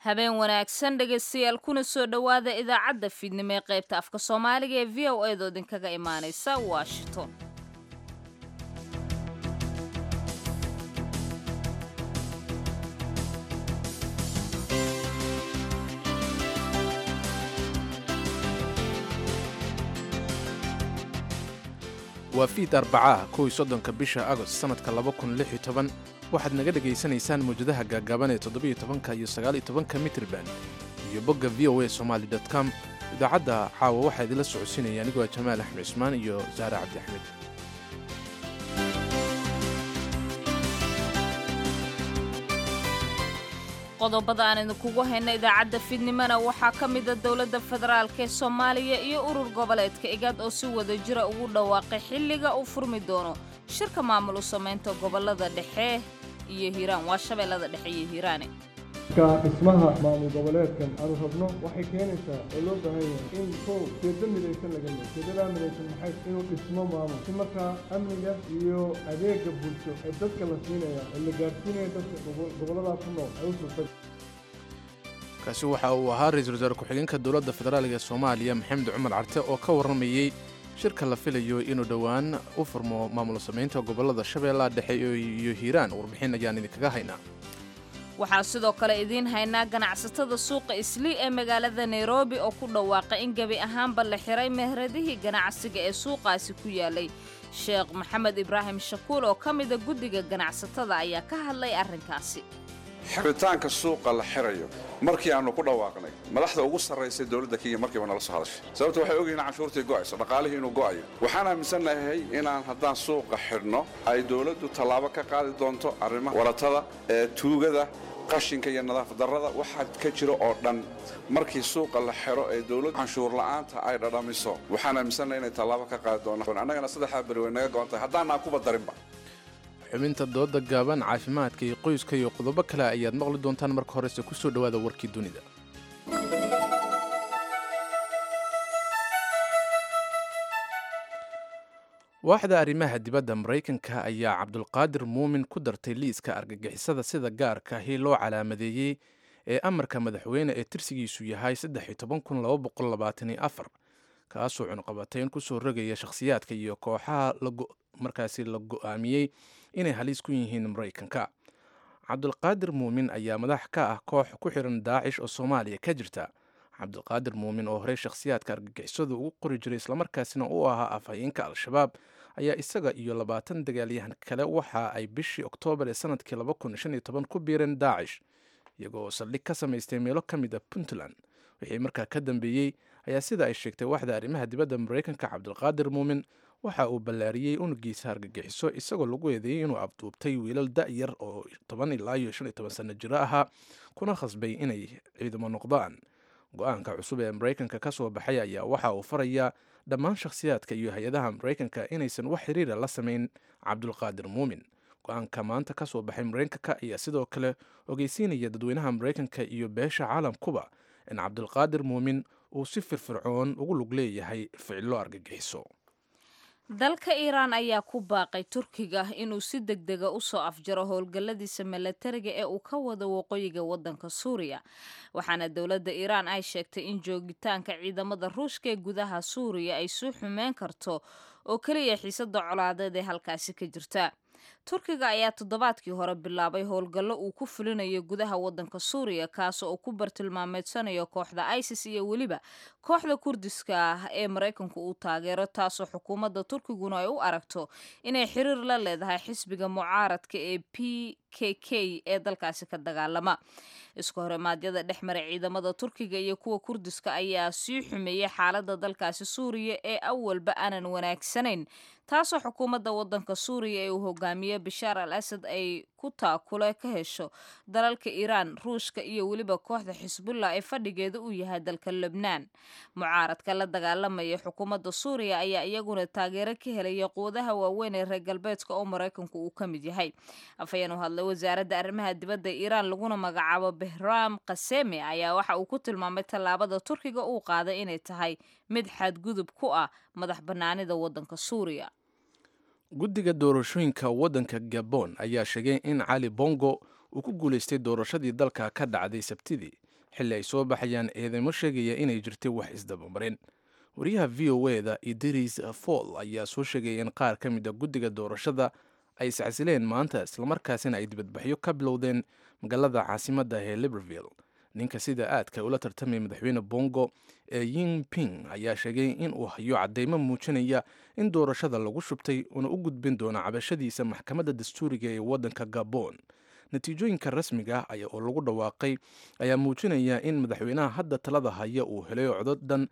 habeen wanaagsan dhegaystayaal kuna soo dhowaada idaacadda fiidnimo ee qaybta afka soomaaliga ee v o eedoo idinkaga imaanaysa washington waa fiid arbacaha kow iyo soddonka bisha agost sannadka laba kun lix iyo toban waxaad naga dhegaysanaysaan mawjadaha gaagaaban ee toddobiyo tobanka iyo sagaal iyo tobanka mitrban iyo bogga v o a somaali dot com idaacadda caawa waxaa idinla socodsiinaya anigoo jamaal axmed cusmaan iyo saare cabdi axmed qodobada aan idinkugu hayna idaacadda fiidnimona waxaa ka mida dowladda federaalk ee soomaaliya iyo urur goboleedka igaad oo si wada jira ugu dhawaaqay xilliga uu furmi doono shirka maamul u samaynta gobolada dhexe iyo hiiraan waa shabeellada dhexe iyo hiiraane marka dhismaha maamul goboleedkan aanu rabno waxay keenaysaa oo loo baahan yahay in kow jeedo midaysan laga leey jeedadaa midaysan maxay inuu dhismo maamul si markaa amniga iyo adeega bulsho ee dadka la siinaya ee la gaadhsiinaya dadka gobolladaas ku nool ay u suurta kaasi waxa uu ahaa ra-iisul wasaare ku-xigeenka dowladda federaalk ee soomaaliya maxamed cumar carte oo ka warramayey shirka la filayo inuu dhowaan u furmo maamul samaynta gobollada shabeellaha dhexe iyo hiiraan warbixin ayaan idinkaga haynaa waxaa sidoo kale idiin haynaa ganacsatada suuqa islii ee magaalada nairobi oo ku dhawaaqay in gebi ahaanba la xiray mehradihii ganacsiga ee suuqaasi ku yaalay sheekh maxamed ibraahim shakuul oo ka mida guddiga ganacsatada ayaa ka hadlay arrinkaasi xiritaanka suuqa la xirayo markii aanu ku dhawaaqnay madaxda ugu sarraysay dowladda kenya markiiba nala soo hadashay sababta waxay ogyihin canshuurtii go'ayso dhaqaalihii inuu go'ayo waxaan aaminsannahay inaan haddaan suuqa xidhno ay dowladdu tallaabo ka qaadi doonto arrimaha waratada ee tuugada qashinka iyo nadaafad darrada waxaa ka jira oo dhan markii suuqa la xiro ee dowladdu canshuur la'aanta ay dhadhamiso waxaan aaminsannahay inay tallaabo ka qaadi doonaan annagana saddexdaa beri way naga go'an tahay haddaanaan kuba darinba xubinta dooda gaaban caafimaadka iyo qoyska iyo qodobo kale ayaad maqli doontaan marka horese ku soo dhowaada warkii dunida waaxda arrimaha dibadda maraykanka ayaa cabdulqaadir muumin ku dartay liiska argagixisada sida gaarka ahi loo calaamadeeyey ee amarka madaxweyne ee tirsigiisu yahay kaasoo cunqabatayn kusoo rogaya shakhsiyaadka iyo kooxaha markaasi la go'aamiyey inay halis ku yihiin maraykanka cabdulqaadir muumin ayaa madax ka ah koox ku xiran daacish oo soomaaliya ka jirta cabdulqaadir muumin oo horey shakhsiyaadka argagixisadu ugu qori jiray islamarkaasina u ahaa afhayeenka al-shabaab ayaa isaga iyo labaatan dagaalyahan kale waxa ay bishii oktoobar ee sanadkii ku biireen daacish iyagoo saldhig ka samaystay meelo ka mid a puntland wixii markaa ka dambeeyey ayaa sida ay sheegtay waaxda arrimaha dibadda maraykanka cabdulqaadir muumin waxa uu ballaariyey unugiisa argagixiso isagoo lagu eedeeyey inuu abduubtay wiilal da'yar oo toban ilaa iyo shan iyo toban sanno jiro ahaa kuna khasbay inay ciidamo noqdaan go-aanka cusub ee maraykanka ka soo baxay ayaa waxa uu farayaa dhammaan shakhsiyaadka iyo hay-adaha maraykanka inaysan wax xiriira la samayn cabdulqaadir muumin go-aanka maanta ka soo baxay maraykanka ayaa sidoo kale ogeysiinaya dadweynaha maraykanka iyo beesha caalamkuba in cabdulqaadir muumin uu si firfircoon ugu lug leeyahay ficilo argagixiso dalka iiraan ayaa ku baaqay turkiga inuu si deg dega u soo afjaro howlgalladiisa milatariga ee uu ka wado waqooyiga waddanka suuriya waxaana dowladda iiraan ay sheegtay in joogitaanka ciidamada ruushka ee gudaha suuriya ay soo xumeyn karto oo keliya xiisada colaadeed ee halkaasi ka jirta turkiga ayaa toddobaadkii hore bilaabay howlgallo uu ku fulinayo gudaha waddanka suuriya kaasoo uu ku bartilmaameedsanayo kooxda isis iyo weliba kooxda kurdiska ah ee maraykanku uu taageero taasoo xukuumadda turkiguna ay u aragto inay xiriir la leedahay xisbiga mucaaradka ee p k k ee dalkaasi ka dagaalama isku horimaadyada dhex maray ciidamada turkiga iyo kuwa kurdiska ayaa sii xumeeyey xaaladda dalkaasi suuriya ee awalba aanan wanaagsanayn taasoo xukuumadda waddanka suuriya ee uu hogaamiye bashaar al asad ay ku taakule ka hesho dalalka iiraan ruushka iyo weliba kooxda xisbullah ee fadhigeeda uu yahay dalka lebnaan mucaaradka la dagaalamaya xukuumadda suuriya ayaa iyaguna taageero ka helaya quwadaha waaweyn ee reer galbeedka oo maraykanku uu ka mid yahay afhayeen u hadlay wasaaradda arrimaha dibadda iiraan laguna magacaabo behram kaseme ayaa waxa uu ku tilmaamay tallaabada turkiga uu qaaday inay tahay mid xadgudub ku ah madax bannaanida waddanka suuriya guddiga doorashooyinka waddanka gabon ayaa sheegay in cali bongo uu ku guulaystay doorashadii dalka ka dhacday sabtidii xilli ay soo baxayaan eedeymo sheegaya inay jirtay wax isdabamarin wariyaha v o eda idris fall ayaa soo sheegaya in qaar ka mid a guddiga doorashada ay iscasileen maanta islamarkaasina ay dibadbaxyo ka bilowdeen magaalada caasimadda ee libreville ninka sida aadka ula tartamaya madaxweyne bongo ee ying ping ayaa sheegay in uu hayo caddeymo muujinaya in doorashada lagu shubtay uuna u gudbin doono cabashadiisa maxkamadda dastuuriga ee waddanka gabon natiijooyinka rasmiga ah oo lagu dhawaaqay ayaa muujinaya in madaxweynaha hadda talada haya uu helay cododhan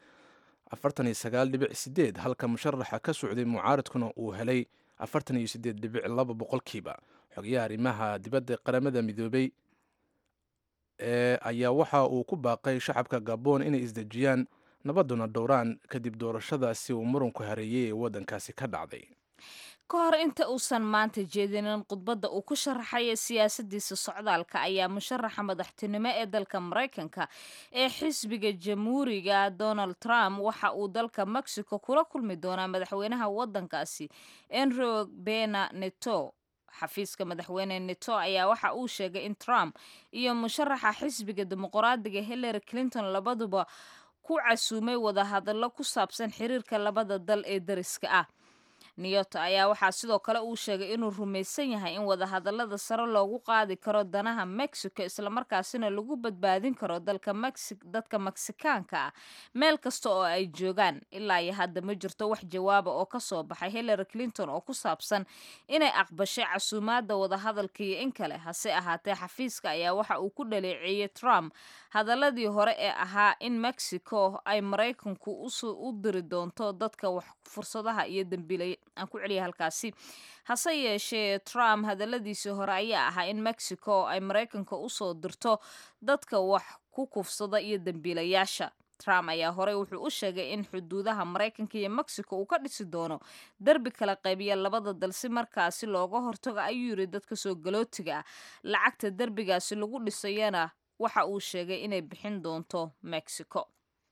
halka musharaxa ka socday mucaaradkuna uu helay boqolkiiba xogayaha arrimaha dibadda qaramada midoobay ee ayaa waxa uu ku baaqay shacabka gabon inay isdejiyaan nabaduna dhowraan kadib doorashadaasi uu muranku hareeyey ee waddankaasi ka dhacday ka hor inta uusan maanta jeedinin khudbadda uu ku sharaxaya siyaasadiisa socdaalka ayaa musharaxa madaxtinimo ee dalka maraykanka ee xisbiga jamhuuriga donald trump waxa uu dalka mexico kula kulmi doonaa madaxweynaha waddankaasi enro bena neto xafiiska madaxweyne neto ayaa waxa uu sheegay in trump iyo musharaxa xisbiga dimuqraadiga hillary clinton labaduba ku casuumay wadahadallo ku saabsan xiriirka labada dal ee dariska ah niyoto ayaa waxaa sidoo kale uu sheegay inuu rumaysan yahay in wadahadallada sare loogu qaadi karo danaha mexico islamarkaasina lagu badbaadin karo dadka meksikaanka ah meel kasta oo ay joogaan ilaa iyo hadda ma jirto wax jawaaba oo kasoo baxay hillary clinton oo ku saabsan inay aqbashay casuumaadda wadahadalka iyo in kale hase ahaatee xafiiska ayaa waxa uu ku dhaleeceeyey trump hadaladii hore ee ahaa in mexico ay maraykanku u diri doonto dadka wax fursadaha iyo dambiilay aan ku celiya halkaasi hase yeeshee trump hadaladiisii hore ayaa ahaa in mexico ay maraykanka usoo dirto dadka wax ku kufsada iyo dambiilayaasha trump ayaa horey wuxuu u sheegay in xuduudaha maraykanka iyo mexico uu ka dhisi doono derbi kala qaybiya labada dal si markaasi looga hortago ayuu yiri dadka soo galootiga ah lacagta derbigaasi lagu dhisayana waxa uu sheegay inay bixin doonto mexico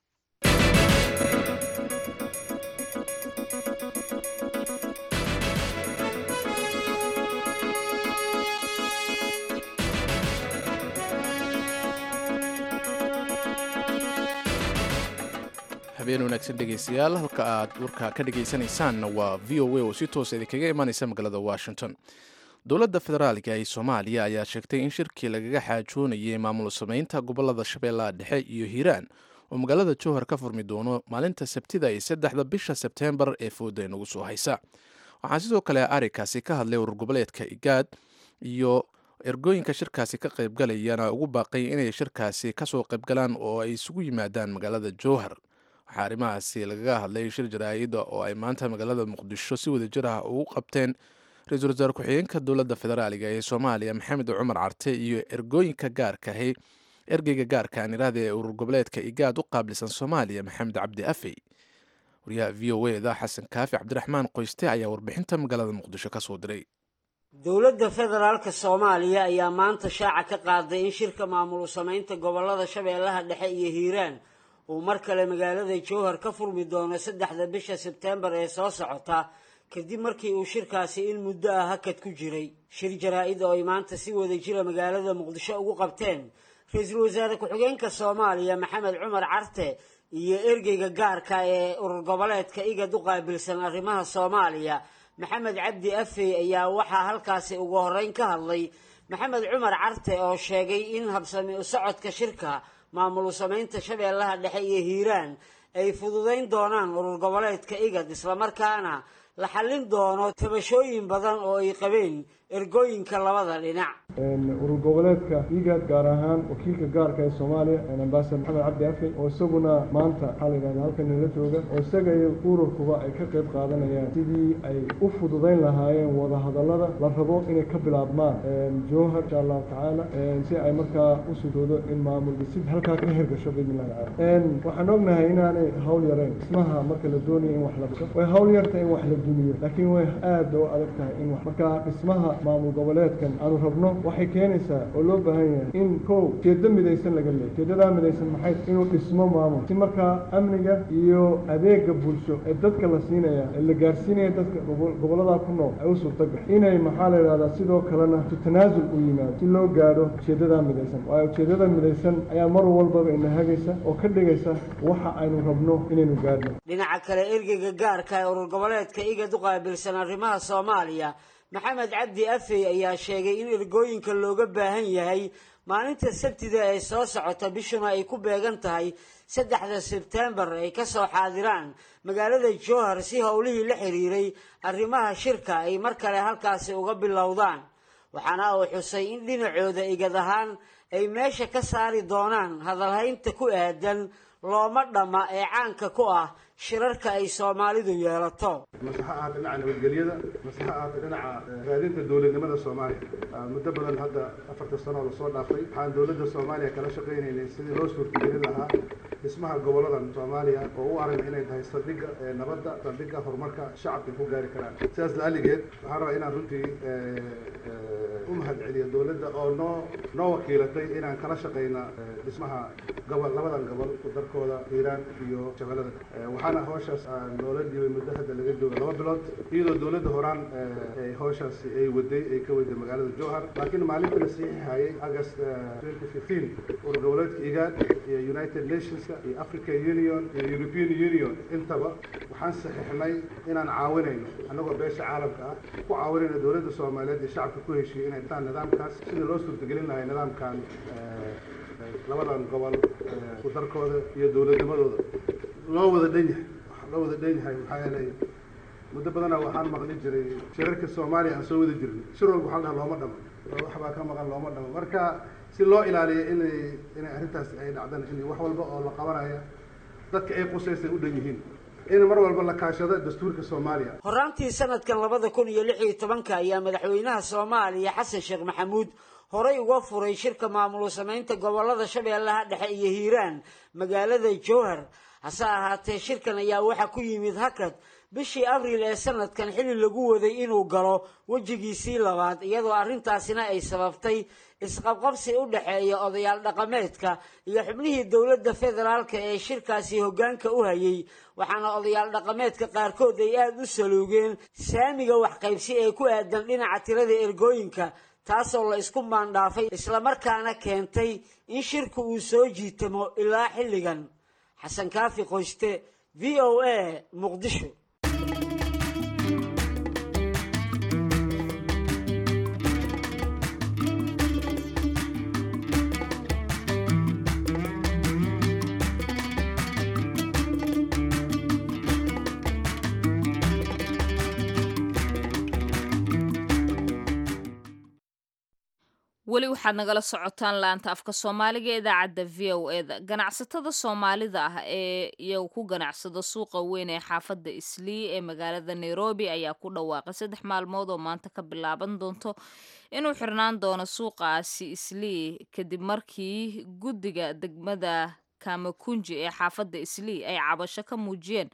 habeen wanaagsan dhegaystayaal halka aad warka ka dhegaysanaysaanna waa v o a oo si toosa idinkaga imaanaysa magaalada washington dowladda federaalka ee soomaaliya ayaa sheegtay in shirkii lagaga xaajoonayay maamul samaynta gobolada shabeellaha dhexe iyo hiiraan oo magaalada jowhar ka furmi doono maalinta sabtida iyo saddexda bisha sebteembar ee fooda inagu soo haysa waxaa sidoo kale arikaasi ka hadlay urur goboleedka igaad iyo ergooyinka shirkaasi ka qaybgalayana ugu baaqay inay shirkaasi kasoo qaybgalaan oo ay isugu yimaadaan magaalada jowhar waxaa arrimahaasi lagaga hadlay shir jaraa'ida oo ay maanta magaalada muqdisho si wadajir ah ugu qabteen ra-iisul wasaare ku-xigeenka dowladda federaaliga ee soomaaliya maxamed cumar carte iyo ergooyinka gaarkahi ergeyga gaarka anirahda ee urur goboleedka igaad u qaabilsan soomaaliya maxamed cabdi afey wariyaha v o eda xasan kaafi cabdiraxmaan qoyste ayaa warbixinta magaalada muqdisho ka soo diray dowladda federaalka soomaaliya ayaa maanta shaaca ka qaaday in shirka maamul samaynta gobolada shabeellaha dhexe iyo hiiraan uu mar kale magaalada jowhar ka furmi doono saddexda bisha sebteembar ee soo socota kadib markii uu shirkaasi in muddo ah hakad ku jiray shir jaraa-id oo ay maanta si wada jira magaalada muqdisho ugu qabteen ra-iisul wasaare ku-xigeenka soomaaliya maxamed cumar carte iyo ergeyga gaarka ee urur goboleedka igad u qaabilsan arrimaha soomaaliya maxamed cabdi afey ayaa waxaa halkaasi ugu horeyn ka hadlay maxamed cumar carte oo sheegay in habsami u socodka shirka maamul samaynta shabeellaha dhexe iyo hiiraan ay fududayn doonaan urur goboleedka igad islamarkaana la xallin doono tabashooyin badan oo ay qabeen ergooyinka labada dhinac urur goboleedka igaad gaar ahaan wakiilka gaarka ee soomaaliya ambasador maxamed cabdi afey oo isaguna maanta waxaa la yidhahda halkan nala jooga oo isaga iyo ururkuba ay ka qayb qaadanayaan sidii ay u fududayn lahaayeen wadahadallada la rabo inay ka bilaabmaan jowhar insha allahu tacaala si ay markaa u sugoodo in maamulka si halkaa ka hirgasho biidnillahi tacaala waxaan ognahay inaanay hawl yarayn dhismaha marka la doonayo in wax la dhiso way hawl yartahay in wax la dumiyo laakiin way aada oo adag tahay in wax markaa dhismaha maamul goboleedkan aanu rabno waxay keenaysaa oo loo baahan yahay in kow ujeeddo midaysan laga leeyo ujeeddadaa midaysan maxay inuu dhismo maamul si markaa amniga iyo adeega bulsho ee dadka la siinaya ee la gaarsiinaya dadka gobolladaa ku nool ay u suurtagal inay maxaa la yidhahdaa sidoo kalena su tanaasul u yimaado si loo gaadho ujeeddadaa midaysan waayo ujeeddada midaysan ayaa mar walbaba ina hagaysa oo ka dhigaysa waxa aynu rabno inaynu gaadhno dhinaca kale ergeyga gaarka ee urur goboleedka igad u qaabilsan arrimaha soomaaliya maxamed cabdi afey ayaa sheegay in ergooyinka looga baahan yahay maalinta sabtida ee soo socota bishuna ay ku beegan tahay saddexda sebtembar ay ka soo xaadiraan magaalada jowhar si howlihii la xiriiray arrimaha shirka ay mar kale halkaasi uga bilowdaan waxaana uu xusay in dhinacooda igad ahaan ay meesha ka saari doonaan hadalhaynta ku aadan looma dhamma ee caanka ku ah shirarka ay soomaalidu yeelato mase ha ahaata dhinaca nabadgelyada mase ha ahaata dhinaca raadinta dowladnimada soomaaliya muddo badan hadda afarta sano oo lasoo dhaafay waxaan dowladda soomaaliya kala shaqaynaynay sidii loo suurtagelin lahaa dhismaha goboladan soomaaliya oo u aragna inay tahay saldhigga nabadda saldhigga horumarka shacabka ku gaari karaan sidaas la-aligeed waxaan rabaa inaan runtii u mahadceliyo dowladda oo noo noo wakiilatay inaan kala shaqayna dhismaha gobol labadan gobol darkooda hiiraan iyo shabeellada waxaana hawshaas noola dhibay muddo hadda laga jooga laba bilood iyadoo dowladda horaan hawshaasi ay waday ay ka waday magaalada jowhar laakiin maalintii la saxiixayay august twenty fifteen urur goboleedka igaad iyo united nationska iyo african union iyo european union intaba waxaan saxiixnay inaan caawinayno annagoo beesha caalamka ah ku caawinayno dowladda soomaaliyeed iyo shacabka ku heshiiyey inay dhisaan nidaamkaas sidii loo suurtagelin lahay nidaamkan labadan gobol ku darkooda iyo dowladnimadooda loo wada dhan yahay loo wada dhan yahay maxaa yeelay muddo badana waxaan maqli jiray shirarka soomaaliya aan soo wada jirnay shir walba waxaan dhaha looma dhamo waxbaa ka maqan looma dhamo marka si loo ilaaliyo inay inay arrintaas ay dhacdana in wax walba oo la qabanaya dadka ay qusaysay u dhan yihiin in mar walba la kaashado dastuurka soomaaliya horaantii sanadkan labada kun iyo lix iyo tobanka ayaa madaxweynaha soomaaliya xasan sheekh maxamuud horey uga furay shirka maamul samaynta gobolada shabeellaha dhexe iyo hiiraan magaalada jowhar hase ahaatee shirkan ayaa waxaa ku yimid hakad bishii abriil ee sanadkan xilli lagu waday inuu galo wejigiisii labaad iyadoo arrintaasina ay sababtay isqabqabsi u dhexeeya odayaal dhaqameedka iyo xubnihii dowladda federaalka ee shirkaasi hoggaanka u hayay waxaana odayaal dhaqameedka qaarkood ay aada u saluugeen saamiga waxqaybsi ee ku aadan dhinaca tirada ergooyinka taasoo la isku maandhaafay islamarkaana keentay in shirku uu soo jiitamo ilaa xilligan xasan kaafi qoyste v o a muqdisho weli waxaad nagala socotaan laanta afka soomaaliga ee idaacadda v o eda ganacsatada soomaalida ah ee iyagu ku ganacsada suuqa weyn ee xaafadda islii ee magaalada nairobi ayaa ku dhawaaqay saddex maalmood oo maanta ka bilaaban doonto inuu xirnaan doono suuqaasi islii kadib markii guddiga degmada kamakunji ee xaafadda islii ay cabasho ka muujiyeen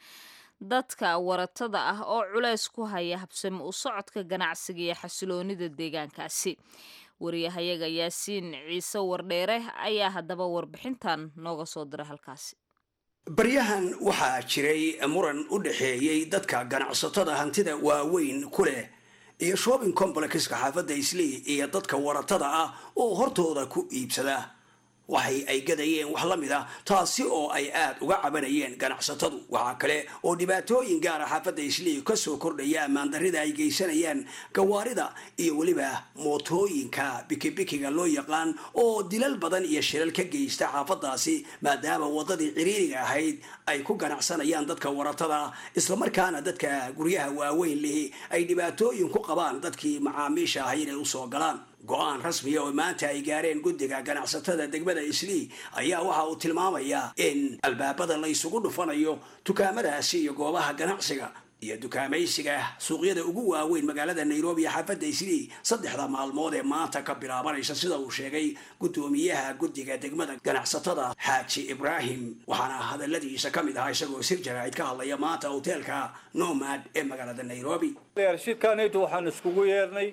dadka waratada ah oo culeys ku haya habsami u socodka ganacsiga iyo xasiloonida deegaankaasi wariyahayaga yaasiin ciise wardheere ayaa haddaba warbixintan nooga soo diray halkaasi baryahan waxaa jiray muran u dhexeeyey dadka ganacsatada hantida waaweyn ku leh iyo shopping complexka xaafadda islii iyo dadka waratada ah oo hortooda ku iibsada waxay ay gadayeen wax la mid a taasi oo ay aad uga cabanayeen ganacsatadu waxaa kale oo dhibaatooyin gaara xaafadda islii kasoo kordhaya ammaandarrida ay geysanayaan gawaarida iyo weliba mootooyinka bikibikiga loo yaqaan oo dilal badan iyo shilal ka geysta xaafadaasi maadaama wadadii ciriiriga ahayd ay ku ganacsanayaan dadka waratada islamarkaana dadka guryaha waaweyn lihi ay dhibaatooyin ku qabaan dadkii macaamiisha ahay inay usoo galaan go-aan rasmiya oo maanta ay gaareen guddiga ganacsatada degmada islii ayaa waxa uu tilmaamayaa in albaabada la ysugu dhufanayo dukaamadaasi iyo goobaha ganacsiga iyo dukaamaysiga suuqyada ugu waaweyn magaalada nairobi iyo xaafadda islii saddexda maalmood ee maanta ka bilaabanaysa sida uu sheegay guddoomiyaha guddiga degmada ganacsatada xaaji ibraahim waxaana hadaladiisa ka mid ahaa isagoo sir jaraa'id ka hadlaya maanta hoteelka nomad ee magaalada nairobi shirkaanaytu waxaan iskugu yeernay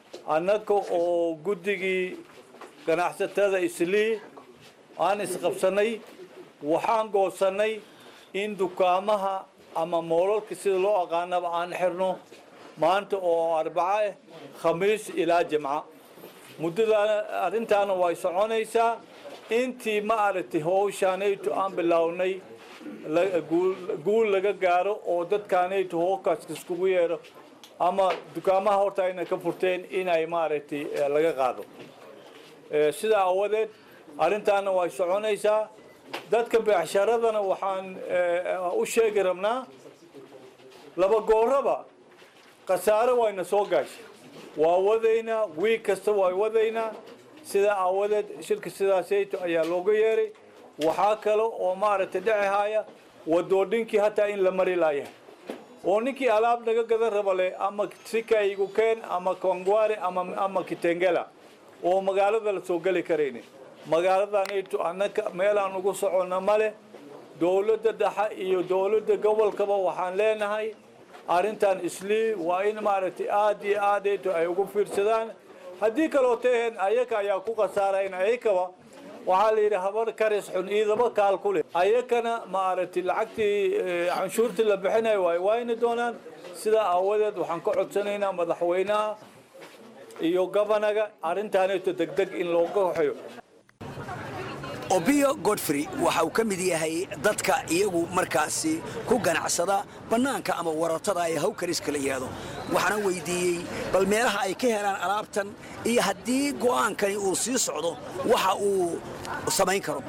annaga oo guddigii ganacsatada islii aan isqabsannay waxaan goosannay in dukaamaha ama moolalka sida loo aqaanaba aan xirno maanta oo arbaco ah khamiis ilaa jimca muddadaana arrintaana way soconaysaa intii ma aragtay howshaanaytu aan bilownay guul laga gaaro oo dadkaanaytu hookaas iskugu yeedho ama dukaamaha horta ayna ka furteen inay maaragtay laga qaado sidaa awadeed arrintaana way soconaysaa dadka beecsharadana waxaan u sheegi rabnaa laba gooraba khasaare wayna soo gaashay waa wadaynaa wiig kasta waa wadaynaa sidaa aawadeed shirka sidaasayto ayaa looga yeeray waxaa kale oo maaragtay dhecihaya wadoodhinkii hataa in la mari laayahay oo ninkii alaab naga gadan raba leh ama sikaigu keen ama kongware ama ama kitengela oo magaalada la soo geli karayni magaaladanayto annaka meelaan ugu soconna male dowladda dhexe iyo dowladda gobolkaba waxaan leenahay arrintan islii waa in maaragtay aad iyo aadayto ay ugu fiirsadaan haddii kaloo taheen ayaka ayaa ku khasaarayn ayakaba waxaa la yidhi habar karis xun iidaba kaal ku leh ayakana maaragtay lacagtii canshuurtii la bixinayo way wayni doonaan sidaa aawadeed waxaan ka codsanaynaa madaxweynaha iyo gobanaga arrintaanayto degdeg in looga waxeeyo obiyo godfrey waxa uu ka mid yahay dadka iyagu markaasi ku ganacsada bannaanka ama waratada ee hawkariska la yidhaahdo waxaana weydiiyey bal meelaha ay ka helaan alaabtan iyo haddii go'aankani uu sii socdo waxa uu samayn karo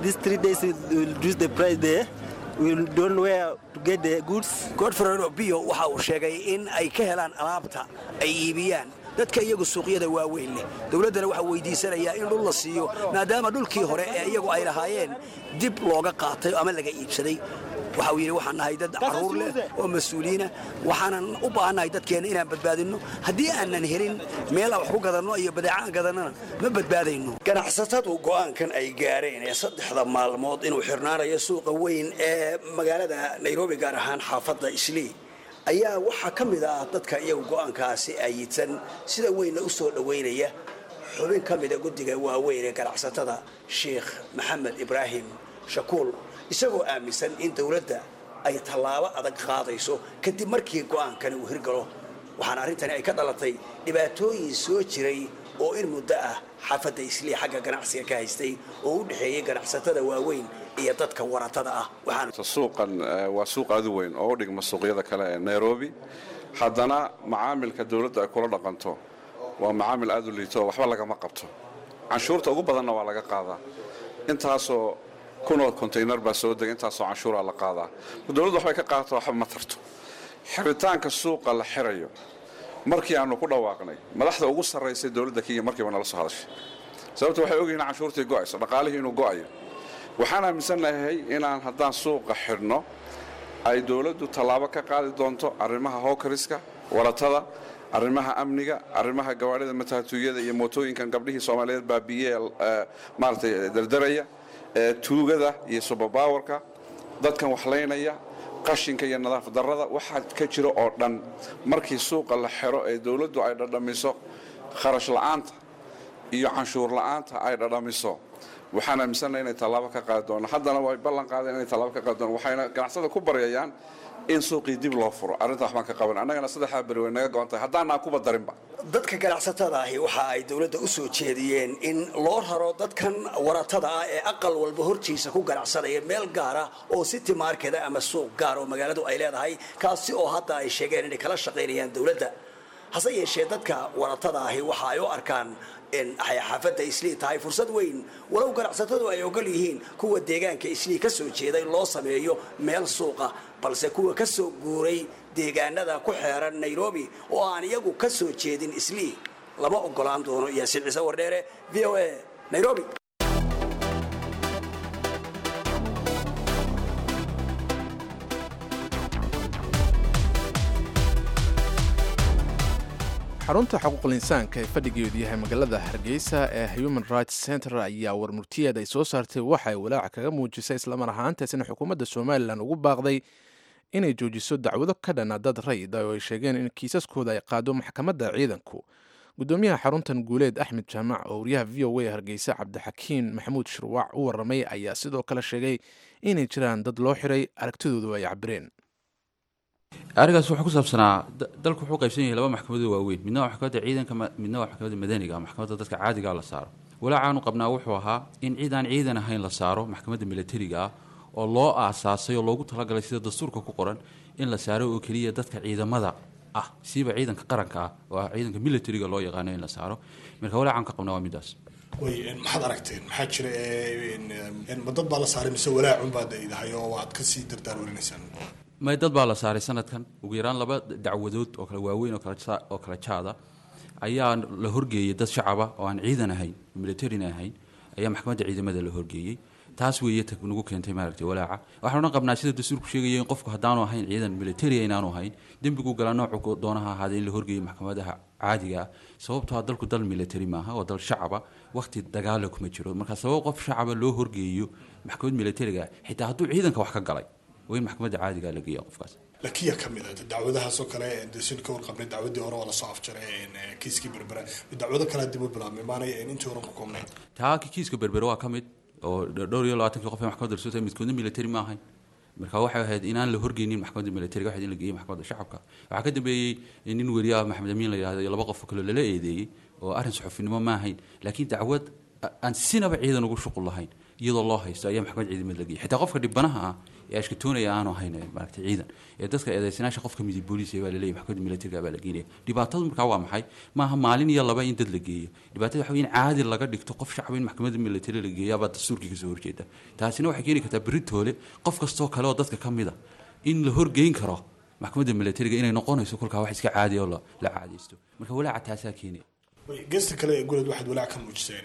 godfrey obiyo waxa uu sheegay in ay ka helaan alaabta ay iibiyaan dadka iyagu suuqyada waaweyn leh dowladdana waxaa weydiisanayaa in dhul la siiyo maadaama dhulkii hore ee iyagu ay lahaayeen dib looga qaatay ama laga iibsaday waxa uu yidhi waxaan nahay dad carruur leh oo mas-uuliyiina waxaanan u baahannahay dadkeenna inaan badbaadinno haddii aanan helin meel aan wax ku gadanno iyo badeecaan gadannana ma badbaadayno ganacsatadu go'aankan ay gaareen ee saddexda maalmood inuu xirnaanayo suuqa weyn ee magaalada nairobi gaar ahaan xaafadda islii ayaa waxaa ka mid ah dadka iyagu go'aankaasi ayidsan sida weynna u soo dhowaynaya xubin ka mida guddiga waaweyn ee ganacsatada sheikh maxamed ibraahim shakuul isagoo aaminsan in dowladda ay tallaabo adag qaadayso kadib markii go'aankani uu hirgalo waxaana arrintani ay ka dhalatay dhibaatooyin soo jiray oo in muddo ah xaafadda islii xagga ganacsiga ka haystay oo u dhexeeyey ganacsatada waaweyn iyo dadka waratada ah suuqan waa suuq aad u weyn oo u dhigma suuqyada kale ee nairobi haddana macaamilka dowladda ay kula dhaqanto waa macaamil aad u liito waxba lagama qabto canshuurta ugu badanna waa laga qaadaa intaasoo kunoo kontaynar baa soo dega intaasoo canshuuraa la qaadaa dowladdu waxbay ka qaadato waxba ma tarto xiritaanka suuqa la xirayo markii aanu ku dhawaaqnay madaxda ugu sarraysay dowladda kenya markiiba nala soo hadashay sababta waxay ogyihiin canshuurtii go'ayso dhaqaalihii inuu go'ayo waxaan aaminsannahay inaan haddaan suuqa xidhno ay dowladdu tallaabo ka qaadi doonto arrimaha howkariska waratada arrimaha amniga arrimaha gawaadhida mataatuuyada iyo mootooyinkan gabdhihii soomaaliyeed baabiye maaragtay dardaraya tuugada iyo subabawarka dadkan waxlaynaya qashinka iyo nadaafad darrada waxaa ka jira oo dhan markii suuqa la xiro ee dowladdu ay dhadhamiso kharash la'aanta iyo canshuur la'aanta ay dhadhamiso waxaan aaminsannahay inay tallaabo ka qaadi doono haddana way ballan qaadeen inay tallaabo ka qaadi doonaan waxayna ganacsada ku baryayaan in suuqii dib loo furo arrinta waxbaan ka qaban annagana saddexdaa beri way naga go'an tahay haddaanaan kuba darinba dadka ganacsatada ahi waxa ay dowladda u soo jeediyeen in loo raro dadkan waratada ah ee aqal walba hortiisa ku ganacsanaya meel gaara oo city market ama suuq gaar oo magaaladu ay leedahay kaasi oo hadda ay sheegeen inay kala shaqaynayaan dowladda hase yeeshee dadka waratada ahi waxa ay u arkaan in ay xaafadda islii tahay fursad weyn walow ganacsatadu ay ogol yihiin kuwa deegaanka islii ka soo jeeday loo sameeyo meel suuqa balse kuwa ka soo guuray deegaanada ku xeeran nairobi oo aan iyagu ka soo jeedin islii lama ogolaan doono yaasiin ciise wardheere v o a nairobi xarunta xuquuqul insaanka ee fadhigeedu yahay magaalada hargeysa ee human rights center ayaa warmurtiyeed ay soo saartay waxay walaaca kaga muujisay islamar ahaantaasina xukuumadda somalilan ugu baaqday inay joojiso dacwado ka dhana dad rayid oo ay sheegeen in kiisaskooda ay qaado maxkamadda ciidanku gudoomiyaha xaruntan guuleed axmed jaamac oo wariyaha v o a hargeysa cabdixakiin maxamuud shirwaac u waramay ayaa sidoo kale sheegay inay jiraan dad loo xiray aragtidoodu ay cabireen arigaas wuxuu ku saabsanaa dalku wuxuu qaybsan yahay laba maxkamadood waaweyn midna waa maxkamadda ciidanka midna waa maxkamadda madaniga maxkamadda dadka caadigaa la saaro walaacaanu qabnaa wuxuu ahaa in cid aan ciidan ahayn la saaro maxkamadda milatariga ah oo loo aasaasay oo loogu talagalay sida dastuurka ku qoran in la saaro oo keliya dadka ciidamada ah siiba ciidanka qaranka ah oo ah ciidanka militariga loo yaqaano in la saaro marka walaacan ka qabnaa waa midaas way maxaad aragteen maxaa jira ma dad baa la saaray mise walaacun baad idahay oo waad kasii dardaar warinaysaan may dad baa la saaray sanadkan ugu yaraan laba dacwadood oo kale waaweyn oo kale jaada ayaa la horgeeyey dad shacaba oo aan ciidan ahayn militarina ahayn ayaa maxkamadda ciidamada la horgeeyey taas weeye nagu keentay maaragtay walaaca waxaan odhan qabnaa sida dastuurku sheegaya in qofku haddaanu ahayn ciidan militaria inaanu ahayn dembigu galaa noocu doonaha ahaada in la horgeeyo maxkamadaha caadiga ah sababtoo ah dalku dal military maaha oo dal shacaba waqti dagaala kuma jiro marka sabab qof shacaba loo horgeeyo maxkamad militariga xitaa hadduu ciidanka wax ka galay waa in maxkamadda caadiga la geeya qofkaas lakiya ka mid ah dacwadahaasoo kale desin ka warqabnay dacwadii hore oo lasoo afjaray kiiskii berbera dacwado kale dib u bilaabmay maanay intii horan ku koobnayn taa kiiska berbere waa ka mid oo dhowr iyo labaatankii qof ee maxkamadda rasuulta midkoodna military ma ahayn marka waxay ahayd inaan la horgeynin maxkamadda militariga waxayd in la geeyey maxkamadda shacabka waxaa ka dambeeyey nin weriyaha maxamed amiin la yidhahdo iyo laba qof kaloo lala eedeeyey oo arrin saxufinimo ma ahayn laakiin dacwad aan sinaba ciidan ugu shuqul lahayn iyadoo loo haysto ayaa maxkamad ciidamad la geeyey xitaa qofka dhibanaha ah ee ashkatoonaya aanu ahayn maaragtay ciidan ee dadka eedeysanaasha qofka midib booliis baa laleeyahy maxkamadda militariga baa la geenaya dhibaatadu markaa waa maxay maaha maalin iyo laba in dad la geeyo dhibaatada waxa wey in caadi laga dhigto qof shacaba in maxkamadda militari la geeyo abaa dastuurkii kasoo horjeeda taasina waxay keeni kartaa beritoole qof kastoo kale oo dadka ka mid a in la horgeyn karo maxkamadda militariga inay noqonayso kolkaa wax iska caadiya oo la caadaysto marka walaaca taasaa keenaya geesta kale ee guleed waxaad walaac ka muujiseen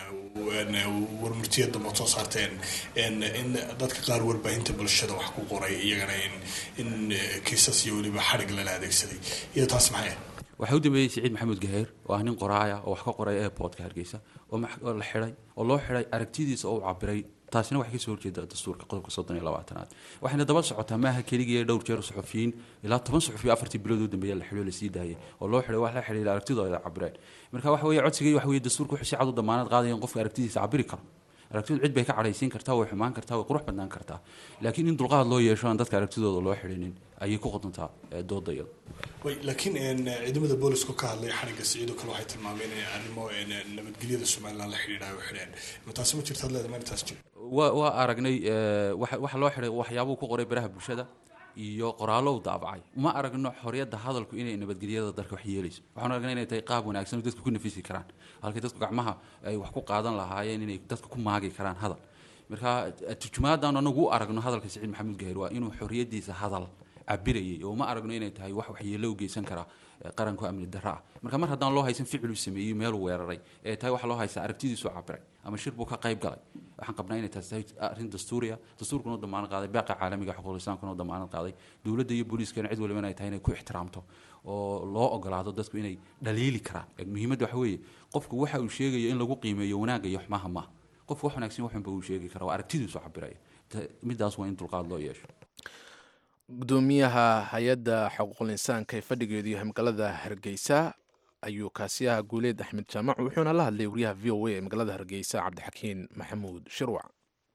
warmurtiya dambe soo saarteen in dadka qaar warbaahinta bulshada wax ku qoray iyagana in kiisas iyo weliba xarig lala adeegsaday iyo taas maxay waxaa u dambeeyey siciid maxamuud gaheer oo ah nin qoraaya oo wax ka qoray airportka hargeysa oo la xidhay oo loo xidhay aragtidiisa oo u cabiray taasina waxay kasoo horjeeda dastuurka qodobka soddon iyo labaatanaad waxayna daba socotaa maaha keligii dhowr jeer suxufiyiin ilaa toban suxufiyo afartii bilood u dambeeya la xidho lasii daayay oo loo xidhay wax la xidhiidha aragtidooda cabireen marka waxa weeye codsigii waxa weeye dastuurka wuxuu si cad u damaanad qaadaya in qofka aragtidiisa cabiri karo aragtidu cid bay ka cadhaysiin kartaa way xumaan kartaa way qurux badnaan kartaa laakiin in dulqaad loo yeesho aan dadka aragtidooda loo xidhinin ayay ku qodontaa dooda iyada way laakiin ciidamada boolisku ka hadlay xarigga siciidoo kale waxay tilmaameen in arrimo nabadgelyada somaliland la xidhiidha ay u xidheen ma taasi ma jirta hadleeda ma taas jiro waa waa aragnay waxa loo xidhay waxyaabuu ku qoray baraha bulshada iyo qoraallo u daabacay uma aragno xorriyadda hadalku inay nabadgelyada dalka wax yeelayso waxaan aragnay inay tahay qaab wanaagsan oo dadku ku nafisi karaan halkay dadku gacmaha ay wax ku qaadan lahaayeen inay dadka ku maagi karaan hadal marka turjumaadaan anagu u aragno hadalka siciid maxamuud gaheer waa inuu xorriyaddiisa hadal cabirayay oo uma aragno inay tahay wax waxyeello u geysan kara qaranku amni darro ah marka mar haddaan loo haysan ficiluu sameeyey meeluu weeraray ee tahay waxa loo haysaa aragtidiisu cabiray ama shir buu ka qayb galay waxaan qabnaa inay taas tahay arrin dastuuriya dastuurkuna u damaanad qaaday baaqa caalamiga xuquuqul islaamkuna u damaanad qaaday dowladda iyo booliiskana cid waliba inay tahay inay ku ixtiraamto oo loo ogolaado dadku inay dhaliili karaan muhiimadda waxa weeye qofku waxa uu sheegayo in lagu qiimeeyo wanaagga iyo xumaha maaha qofku wax wanaagsan waxunba uu sheegi kara waa aragtidiisu cabiraya midaas waa in dulqaad loo yeesho gudoomiyaha hay-adda xuquuqul insaanka ee fadhigeedu yahay magaalada hargeysa ayuu kaasiyaha guuleed axmed jaamac wuxuuna la hadlay wariyaha v o a ee magaalada hargeysa cabdixakiin maxamuud shirwac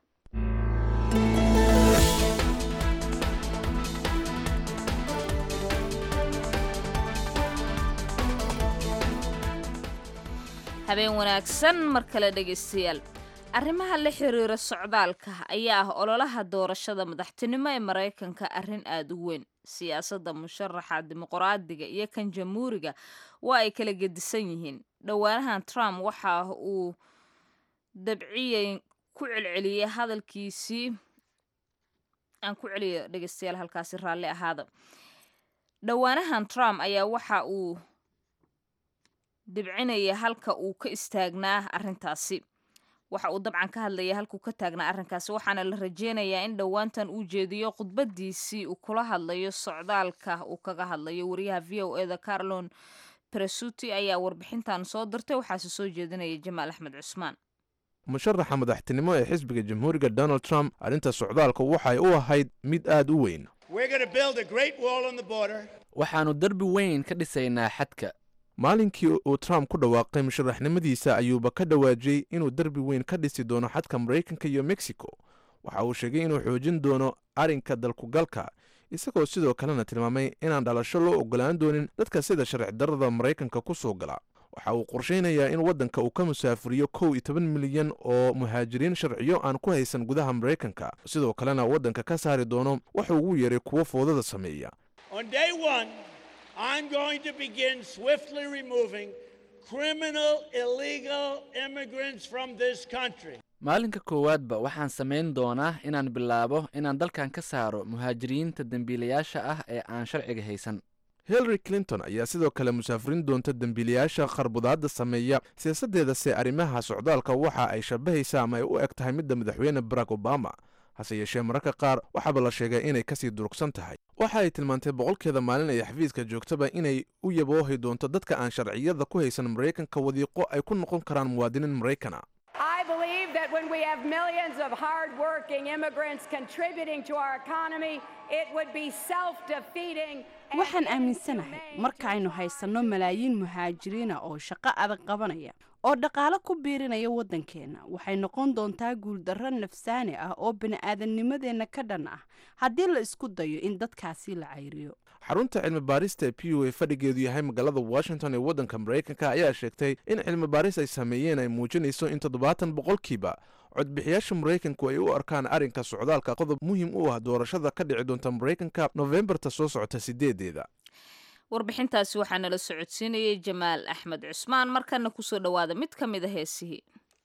habeen wanaagsan mar kale dhegaystayaal arrimaha la xiriira socdaalka ayaa ah ololaha doorashada madaxtinimo ee maraykanka arrin aada u weyn siyaasadda musharaxa dimuqraadiga iyo kan jamhuuriga waa ay kala gedisan yihiin dhowaanahan trump waxa uu dabciyey ku celceliyey hadalkiisii aan ku celiyo dhegeystayaal halkaasi raalli ahaada dhowaanahan trump ayaa waxa uu dibcinaya halka uu ka istaagnaa arrintaasi waxa uu dabcan ka hadlaya halkuu ka taagnaa arrinkaasi waxaana la rajeynayaa in dhowaantan uu jeediyo khudbadiisii uu kula hadlayo socdaalka uu kaga hadlayo wariyaha v o eda carlon presuti ayaa warbixintan soo dirtay waxaase soo jeedinaya jamaal axmed cusmaan musharaxa madaxtinimo ee xisbiga jamhuuriga donald trump arrinta socdaalka waxay u ahayd mid aad u weyn waxaannu derbi weyn ka dhisaynaa xadka maalinkii uu trump ku dhawaaqay musharaxnimadiisa ayuuba ka dhawaajiyey inuu derbi weyn ka dhisi doono xadka maraykanka iyo mexico waxa uu sheegay inuu xoojin doono arrinka dalkugalka isagoo sidoo kalena tilmaamay inaan dhalasho loo ogolaan doonin dadka sida sharci darrada maraykanka ku soo gala waxa uu qorshaynayaa in waddanka uu ka musaafuriyo kow iyo toban milyan oo muhaajiriin sharciyo aan ku haysan gudaha maraykanka sidoo kalena waddanka ka saari doono wuxuu ugu yeeray kuwo foodada sameeya On day one, I'm going to begin swiftly removing criminal, illegal immigrants from this country. maalinka koowaadba waxaan samayn doonaa inaan bilaabo inaan dalkan ka saaro muhaajiriinta dembiilayaasha ah ee aan sharciga haysan hillary clinton ayaa sidoo kale musaafirin doonta dembiilayaasha qarbudaadda sameeya siyaasaddeedase arrimaha socdaalka waxa ay shabahaysa ama ay u eg tahay midda madaxweyne barack obama hase yeeshee mararka qaar waxaaba la sheegay inay kasii durugsan tahay waxa ay tilmaantay boqolkeeda maalin ay xafiiska joogtaba inay u yaboohi doonto dadka aan sharciyada ku haysan maraykanka wadiiqo ay ku noqon karaan muwaadiniin maraykana I believe that when we have millions of hardworking immigrants contributing to our economy, it would be self defeating. waxaan aaminsanahay markaaynu haysanno malaayiin muhaajiriina oo shaqo adag qabanaya oo dhaqaalo ku biirinaya waddankeenna waxay noqon doontaa guuldarro nafsaani ah oo bini'aadannimadeenna ka dhan ah haddii la isku dayo in dadkaasi la cayriyo xarunta cilmi baarista ee p u a fadhigeedu yahay magaalada washington ee waddanka maraykanka ayaa sheegtay in cilmi baaris ay sameeyeen ay muujinayso in toddobaatan boqolkiiba codbixiyaasha maraykanku ay u arkaan arrinka socdaalka qodob muhiim u ah doorashada ka dhici doonta maraykanka nofembarta soo socota sideedeeda warbixintaasi waxaa nala socodsiinayay jamaal axmed cusmaan markana kusoo dhowaada mid ka mid a heesihii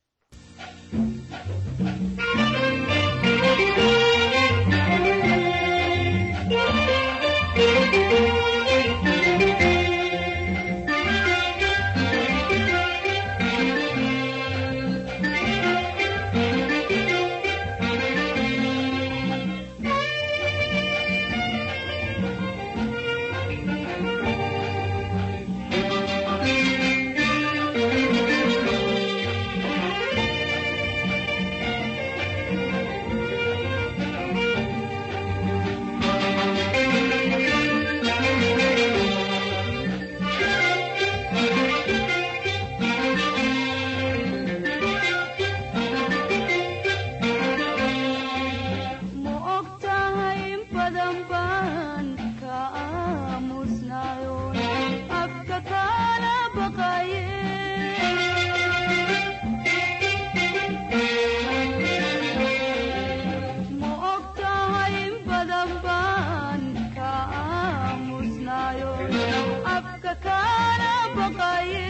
ma og tahay in badan baan ka aamusnayo afka kaala baqaye ma og tahay in badan baan ka aamusnayo afka kaala baqaye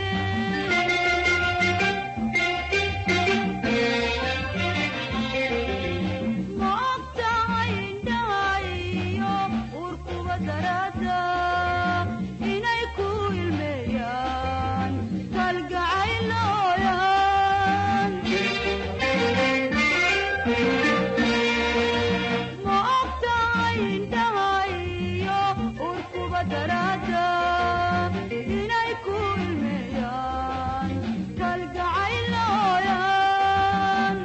ma og tahay indhahayo urkuba darada inay ku ilmeeyaan kalgacaylooyan ma og tahay indhahayo urkuba darada inay ku ilmeeyaan kalgacaylooyan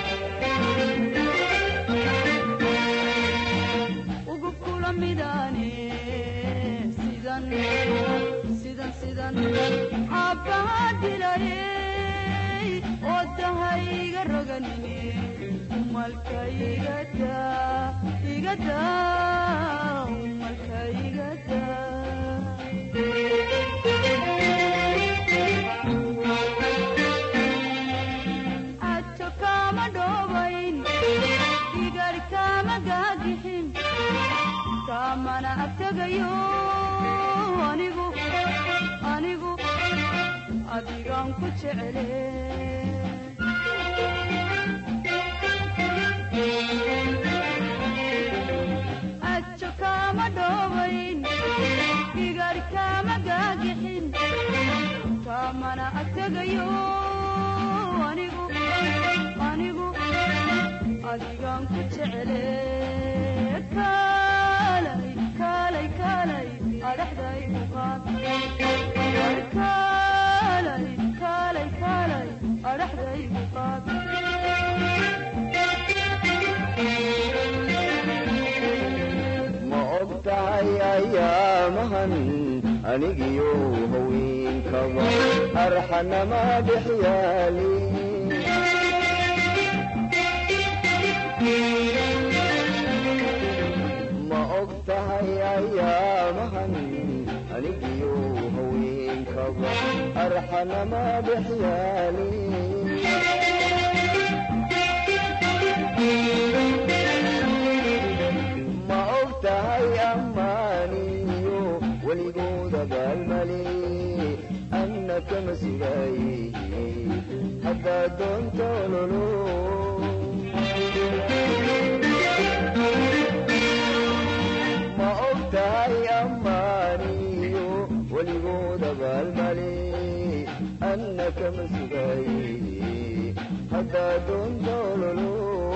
ugu kula midane sidan sidan sidan aabbaha dilayey oo dahayga roganine umalka igada igada umalka igada ajo kama dhobayn igar kama gaagixin kamana agtegayo anigu anigu adigaan ku jecele ajo kama dhobayn igar kama gaagixin kamana agtegayo anigu anigu adigaan ku jecele kaalay kaalay kaalay adhaxdaygu qaad kaalay kaalay kaalay adhaxdaygu qaad ma og tahay ayaamahan anigiyo haweenka haweenkaba arxanama dhexyaali ma og tahay ayaamahan anigiyo haweenkaba arxanama dhexyaali ma og tahay ammaaniyo weligooda baalmali anna kama sugaaye haddaa doonto lolo ma og tahay ammaaniyo weligooda baalmali anna kama sugaaye haddaa doonto lolo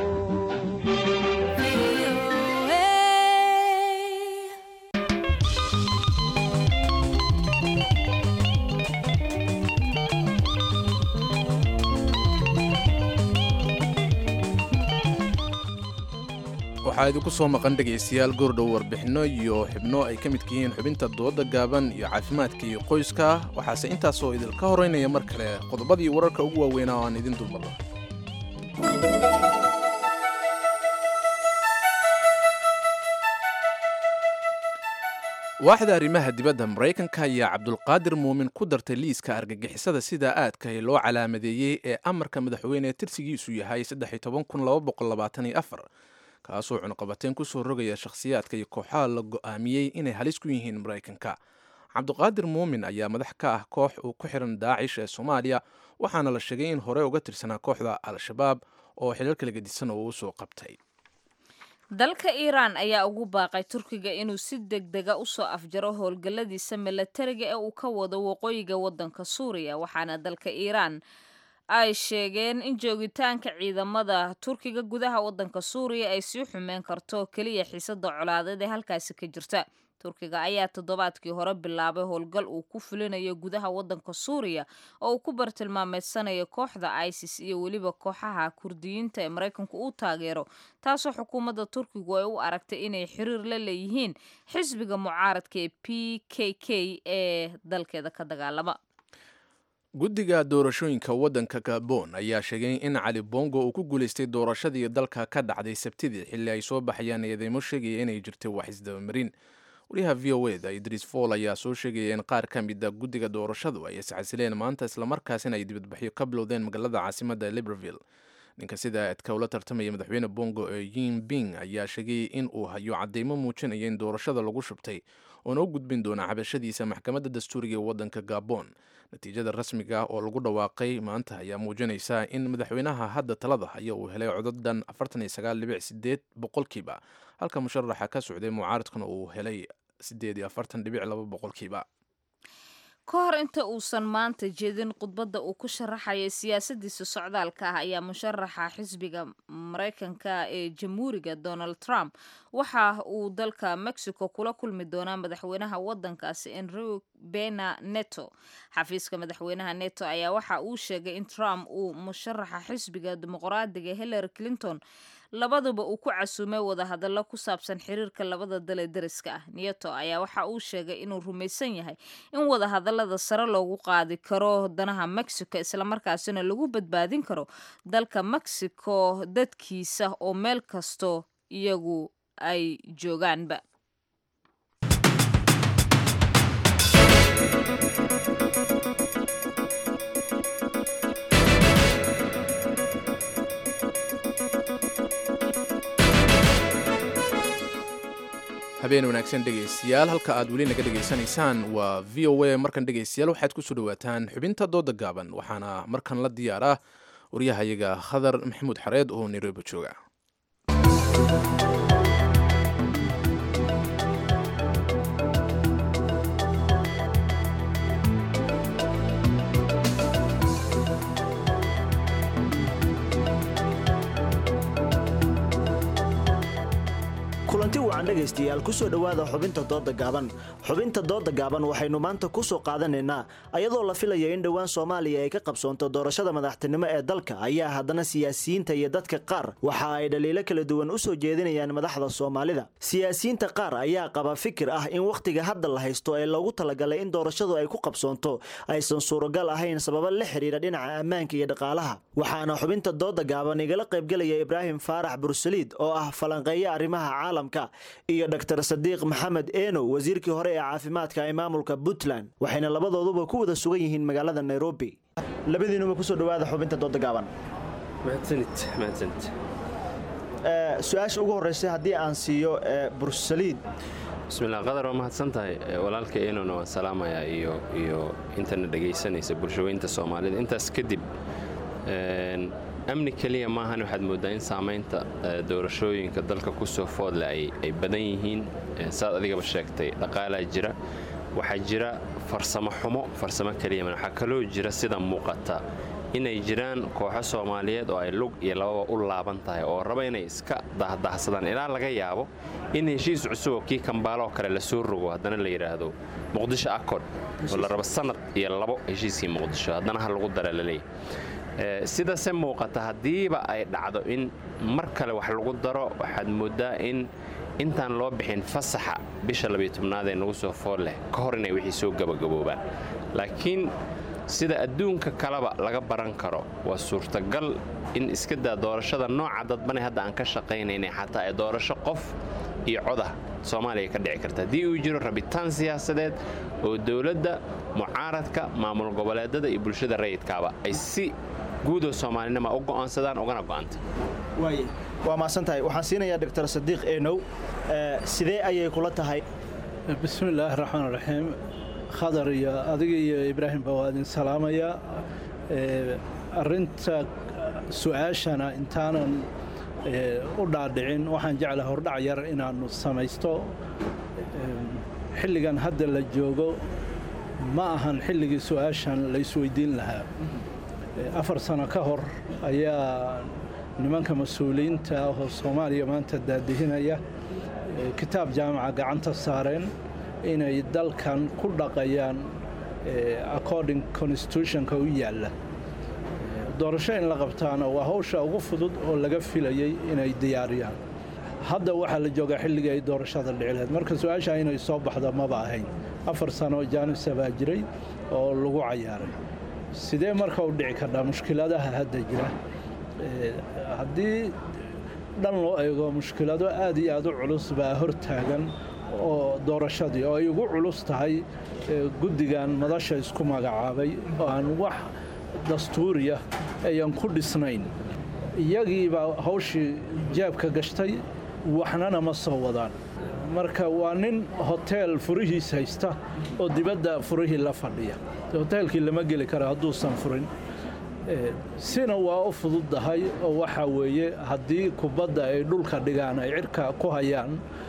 waxaa idinku soo maqan dhegaystayaal goordhow warbixinno iyo xubno ay ka midka yihiin xubinta dooda gaaban iyo caafimaadka iyo qoyska waxaase intaasoo idinka horeynaya mar kale qodobadii wararka ugu waaweynaa oo aan idin dulmado waaxda arrimaha dibadda maraykanka ayaa cabdulqaadir muumin ku dartay liiska argagixisada sida aadkahi loo calaamadeeyey ee amarka madaxweyne tirsigiisu yahay kaasoo cunqabateen ku soo rogaya shakhsiyaadka iyo kooxaha la go'aamiyey inay halis ku yihiin maraykanka cabdiqaadir muumin ayaa madax ka ah koox uu ku xiran daacish ee soomaaliya waxaana la sheegay in hore uga tirsanaa kooxda al-shabaab oo xilalka lagadisan oo uu soo qabtay dalka iiraan ayaa ugu baaqay turkiga inuu si deg dega usoo afjaro howlgalladiisa milatariga ee uu ka wado waqooyiga waddanka suuriya waxaana dalka iiraan ay sheegeen in joogitaanka ciidamada turkiga gudaha waddanka suuriya ay sii xumeen karto keliya xiisada colaadeed ee halkaasi ka jirta turkiga ayaa toddobaadkii hore bilaabay howlgal uu ku fulinayo gudaha waddanka suuriya oo uu ku bartilmaameedsanayo kooxda isis iyo weliba kooxaha kurdiyiinta ee maraykanku uu taageero taasoo xukuumadda turkigu ay u aragtay inay xiriir la leeyihiin xisbiga mucaaradka ee p k k ee dalkeeda ka dagaalama guddiga doorashooyinka waddanka gabon ayaa sheegay in cali bongo uu ku guulaystay doorashadii dalka ka dhacday sabtidii xilli ay soo baxayaan eedeymo sheegaya inay jirtay wax isdabamarin wariyaha v o eda idriis fool ayaa soo sheegaya in qaar ka mida guddiga doorashadu ay iscasileen maanta islamarkaasina ay dibadbaxyo ka bilowdeen magaalada caasimadda libreville ninka sida aadka ula tartamaya madaxweyne bongo ee yin bing ayaa sheegay in uu hayo cadeymo muujinaya in doorashada lagu shubtay oona u gudbin doona cabashadiisa maxkamadda dastuuriga ee waddanka gabon natiijada rasmiga ah oo lagu dhawaaqay maanta ayaa muujinaysa in madaxweynaha hadda talada haya uu helay codadan boqolkiiba halka musharaxa ka socday mucaaradkuna uu helay boqolkiiba ka hor inta uusan maanta jeedin khudbadda uu ku sharaxayay siyaasadiisa socdaalka ah ayaa musharaxa xisbiga maraykanka ee jamhuuriga donald trump waxa uu dalka mexico kula kulmi doonaa madaxweynaha waddankaasi enrique bena neto xafiiska madaxweynaha neto ayaa waxa uu sheegay in trump uu musharaxa xisbiga dimuqraadiga hillary clinton labaduba uu ku casuumay wadahadallo ku saabsan xiriirka labada dal ee deriska ah nieto ayaa waxa uu sheegay inuu rumaysan yahay in wadahadallada sare loogu qaadi karo danaha mexico islamarkaasina lagu badbaadin karo dalka mexico dadkiisa oo meel kasto iyagu ay joogaanba habeen wanaagsan dhegaystayaal halka aad weli naga dhegaysanaysaan waa v o a markan dhegaystayaal waxaad kusoo dhawaataan xubinta dooda gaaban waxaana markan la diyaaraa waryahayaga khadar maxamuud xareed oo nairobi jooga kulanti wacan wacan dhegaystayaal ku soo dhowaada xubinta dooda gaaban xubinta dooda gaaban waxaynu maanta ku soo qaadanaynaa ayadoo la filaya in dhowaan soomaaliya ay ka qabsoonto doorashada madaxtinimo ee dalka ayaa haddana siyaasiyiinta iyo dadka qaar waxa ay dhaliilo kala duwan u soo jeedinayaan madaxda soomaalida siyaasiyiinta qaar ayaa qaba fikir ah in wakhtiga hadda la haysto ee loogu talagalay in doorashadu ay ku qabsoonto aysan suuragal ahayn sababa la xiriira dhinaca ammaanka iyo dhaqaalaha waxaana xubinta dooda gaaban igala qaybgelaya ibraahim faarax bursaliid oo ah falanqeeya arrimaha caalamka iyo dr sadiiq maxamed eenow wasiirkii hore ee caafimaadka ee maamulka puntland waxayna labadooduba ku wada sugan yihiin magaalada nairobi labadiinuba kusoo dhawaada xubinta dooda gaaban su-aasha ugu horeysa haddii aan siiyo bursaliid bismillah qadar waa mahadsan tahay walaalka enona waan salaamayaa iyo iyo intana dhegaysanaysa bulshaweynta soomaalida intaas kadib amni keliya maahan waxaad mooddaa in saamaynta doorashooyinka dalka ku soo foodle ay badan yihiin saad adigaba sheegtay dhaqaalaa jira waxaa jira farsamo xumo farsamo keliya waxaa kaloo jira sida muuqata inay jiraan kooxo soomaaliyeed oo ay lug iyo lababa u laaban tahay oo raba inay iska dahdahsadaan ilaa laga yaabo in heshiis cusub oo kii kambaaloo kale lasoo rogo haddana la yidhaahdo muqdisho accord oo la rabo sanad iyo labo heshiiskii muqdisho haddana ha lagu dara laleeyahy sidase muuqata haddiiba ay dhacdo in mar kale wax lagu daro waxaad mooddaa in intaan loo bixin fasaxa bisha labiyo tobnaad ee nagu soo fool leh ka hor inay wixii soo gabagaboobaan laakiin sida adduunka kaleba laga baran karo waa suurtagal in iska daa doorashada nooca dadbane hadda aan ka shaqaynaynay xataa ee doorasho qof iyo codah soomaaliya ka dhici karta haddii uu jiro rabitaan siyaasadeed oo dowladda mucaaradka maamul goboleedada iyo bulshada rayidkaaba ay si guudoo soomaalinima u go'aansadaan ugana go'anta waa maasantahay waxaan siinayaa doctor sadiiq eenow sidee ayay kula tahay bismillaahi raxmaan raxiim khadar iyo adiga iyo ibraahimba waa idin salaamayaa arinta su-aashana intaanan u dhaadhicin waxaan jeclaha hordhac yar inaannu samaysto xilligan hadda la joogo ma ahan xilligii su-aashan la isweydiin lahaa afar sano ka hor ayaa nimanka mas-uuliyiinta ah oo soomaaliya maanta daadihinaya kitaab jaamaca gacanta saareen inay dalkan ku dhaqayaan according constitutionka u yaalla doorasho in la qabtaana waa hawsha ugu fudud oo laga filayay inay diyaariyaan hadda waxaa la joogaa xilligii ay doorashada dhici lahayd marka su-aasha inay soo baxdo maba ahayn afar sano jaanisa baa jiray oo lagu cayaaray sidee marka u dhici kardhaa mushkiladaha hadda jira haddii dhan loo eego mushkilado aad iyo aad u culus baa hortaagan oo doorashadii oo ay ugu culus tahay guddigan madasha isku magacaabay oo aan wax dastuuriya ayan ku dhisnayn iyagiibaa hawshii jaabka gashtay waxnana ma soo wadaan marka waa nin hoteel furihiis haysta oo dibadda furihii la fadhiya hoteelkii lama geli karo hadduusan furin sina waa u fududdahay oo waxaa weeye haddii kubadda ay dhulka dhigaan ay cirka ku hayaan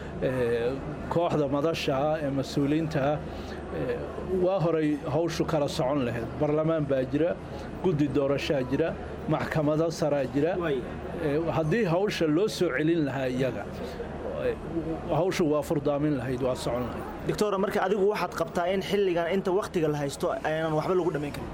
kooxda madasha ah ee mas-uuliyiinta ah waa horay hawshu kala socon lahayd barlamaan baa jira guddi doorashaa jira maxkamado saraa jira haddii hawsha loo soo celin lahaa iyaga hawshu waa furdaamin lahayd waa socon lahayd doctora marka adigu waxaad qabtaa in xilligan inta wakhtiga la haysto aynan waxba lagu dhammayn karin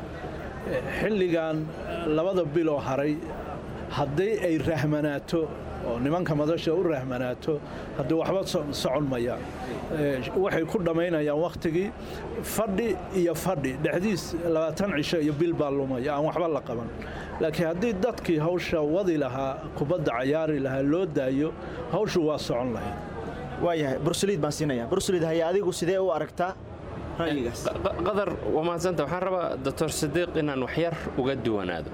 xilligan labada biloo haray haddii ay rahmanaato oo nimanka madasha u rahmanaato haddii waxba socon mayaan waxay ku dhammaynayaan wakhtigii fadhi iyo fadhi dhexdiis labaatan cisho iyo bil baa lumaya aan waxba la qaban laakiin haddii dadkii hawsha wadi lahaa kubadda cayaari lahaa loo daayo hawshu waa socon lahayd waayahay bursaliid baan siinaya bursaliid haye adigu sidee u aragtaa ra'yigaas qadar waa mahadsanta waxaan rabaa doctor sadiiq inaan waxyar uga duwanaado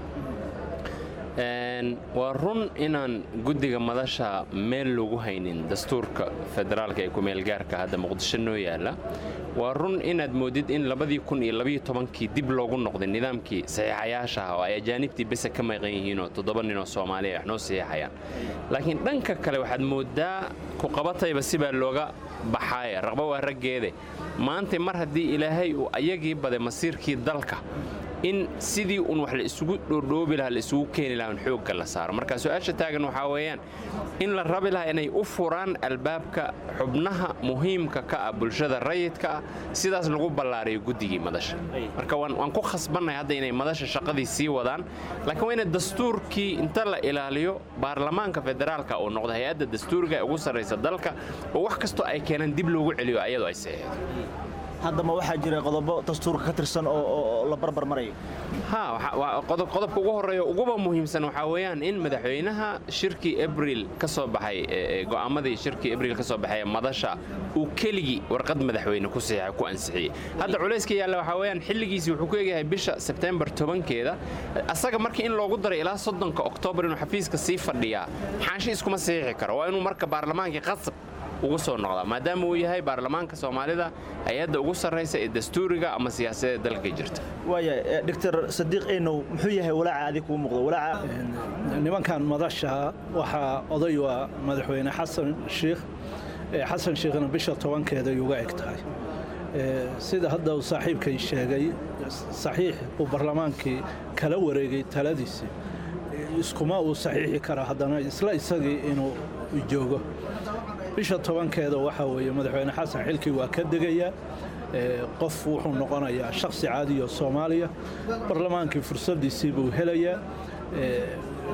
waa run inaan guddiga madasha meel lagu haynin dastuurka federaalka ee kumeelgaarka hadda muqdisho noo yaalla waa run inaad moodid in labadii kun iyo labiyo tobankii dib loogu noqday nidaamkii saxiixayaashaha oo ay ajaanibtii bese ka maqan yihiinoo toddoba ninoo soomaaliya wax noo saxiixayaan laakiin dhanka kale waxaad mooddaa kuqabatayba sibaa looga baxaaye raqba waa raggeede maanta mar haddii ilaahay uu ayagii baday masiirkii dalka in sidii un wax la isugu dhoordhoobi lahaa la isugu keeni lahaa un xoogga la saaro marka su-aasha taagan waxaa weeyaan in la rabi lahaa inay u furaan albaabka xubnaha muhiimka ka ah bulshada rayidka ah sidaas lagu ballaariyo guddigii madasha marka waan waan ku khasbannahay hadda inay madasha shaqadii sii wadaan laakiin waa ina dastuurkii inta la ilaaliyo baarlamaanka federaalka uu noqdo hay-adda dastuuriga ee ugu sarraysa dalka oo wax kastoo ay keenaan dib loogu celiyo ayadoo ay saxeexdo haddama waxaa jira qodobo dastuurka ka tirsan oo- oo oo la barbar marayo ha waxa- waa qodob- qodobka ugu horeeya uguba muhiimsan waxaa weeyaan in madaxweynaha shirkii abril ka soo baxay ee- ee go'aamadii shirkii abril ka soo baxay ee madasha uu keligii warqad madaxweyne ku saxiixa ku ansixiyey hadda culayska yaalla waxaa weeyaan xilligiisii wuxuu ku eegyahay bisha sebtembar tobankeeda asaga markii in loogu daray ilaa soddonka oktoobar inuu xafiiska sii fadhiyaa xaashi iskuma saxiixi karo waa inuu marka baarlamaankii qasab ugu soo noqdaa maadaama uu yahay baarlamaanka soomaalida hay-adda ugu sarraysa ee dastuuriga ama siyaasadeed dalka jirta waaya doctor sadiiq enow muxuu yahay walaaca adig kuu muuqdo walaaca nimankan madasha waxaa oday waa madaxweyne xasan shiikh ee xasan shiikhna bisha tobankeeda ay uga eg tahay Ee, sida hadda uu saaxiibkay sheegay saxiix uu barlamaankii kala wareegay taladiisii iskuma uu saxiixi kara haddana isla isagii inuu joogo bisha tobankeeda waxaa weeye madaxweyne xasan xilkii waa ka degayaa Ee, qof wuxuu noqonayaa shakhsi caadiyo soomaaliya barlamaankii fursadiisii buu helayaa Ee,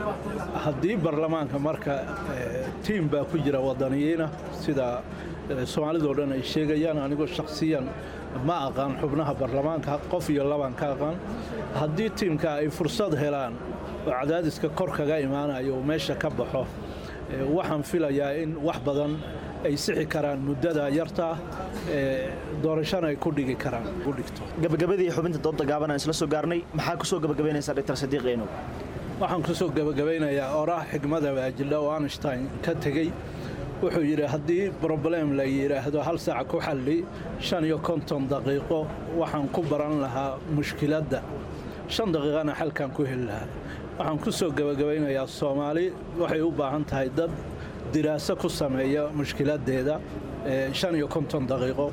haddii barlamaanka marka ee, tiim baa ku jira wadaniyiina sida ee, soomaalidoo dhan ay sheegayaan anigoo shakhsiyan ma aqaan xubnaha barlamaanka qof iyo labaan ka aqaan haddii tiimka ay fursad helaan oo cadaadiska kor kaga imaanayo uu meesha ka baxo ee, waxaan filayaa in wax badan ay sixi karaan muddada yarta ee, doorashana ay ku dhigi karaan ku dhigto gabagabadii xubinta dooda gaaban aan isla soo gaarnay maxaa kusoo gabagabaynaysaa doctor sadiiq enow waxaan ku soo gebagabaynayaa oraah xigmada baajildha oo einstein ka tegey wuxuu yidhi haddii broblem la yidhaahdo hal saaca ku xalli shan iyo konton daqiiqo waxaan ku baran lahaa mushkiladda shan daqiiqana xalkan ku heli lahaa waxaan ku soo gebagabaynayaa soomaali waxay u baahan tahay dad diraaso ku sameeya mushkiladeeda ee, shan iyo konton daqiiqo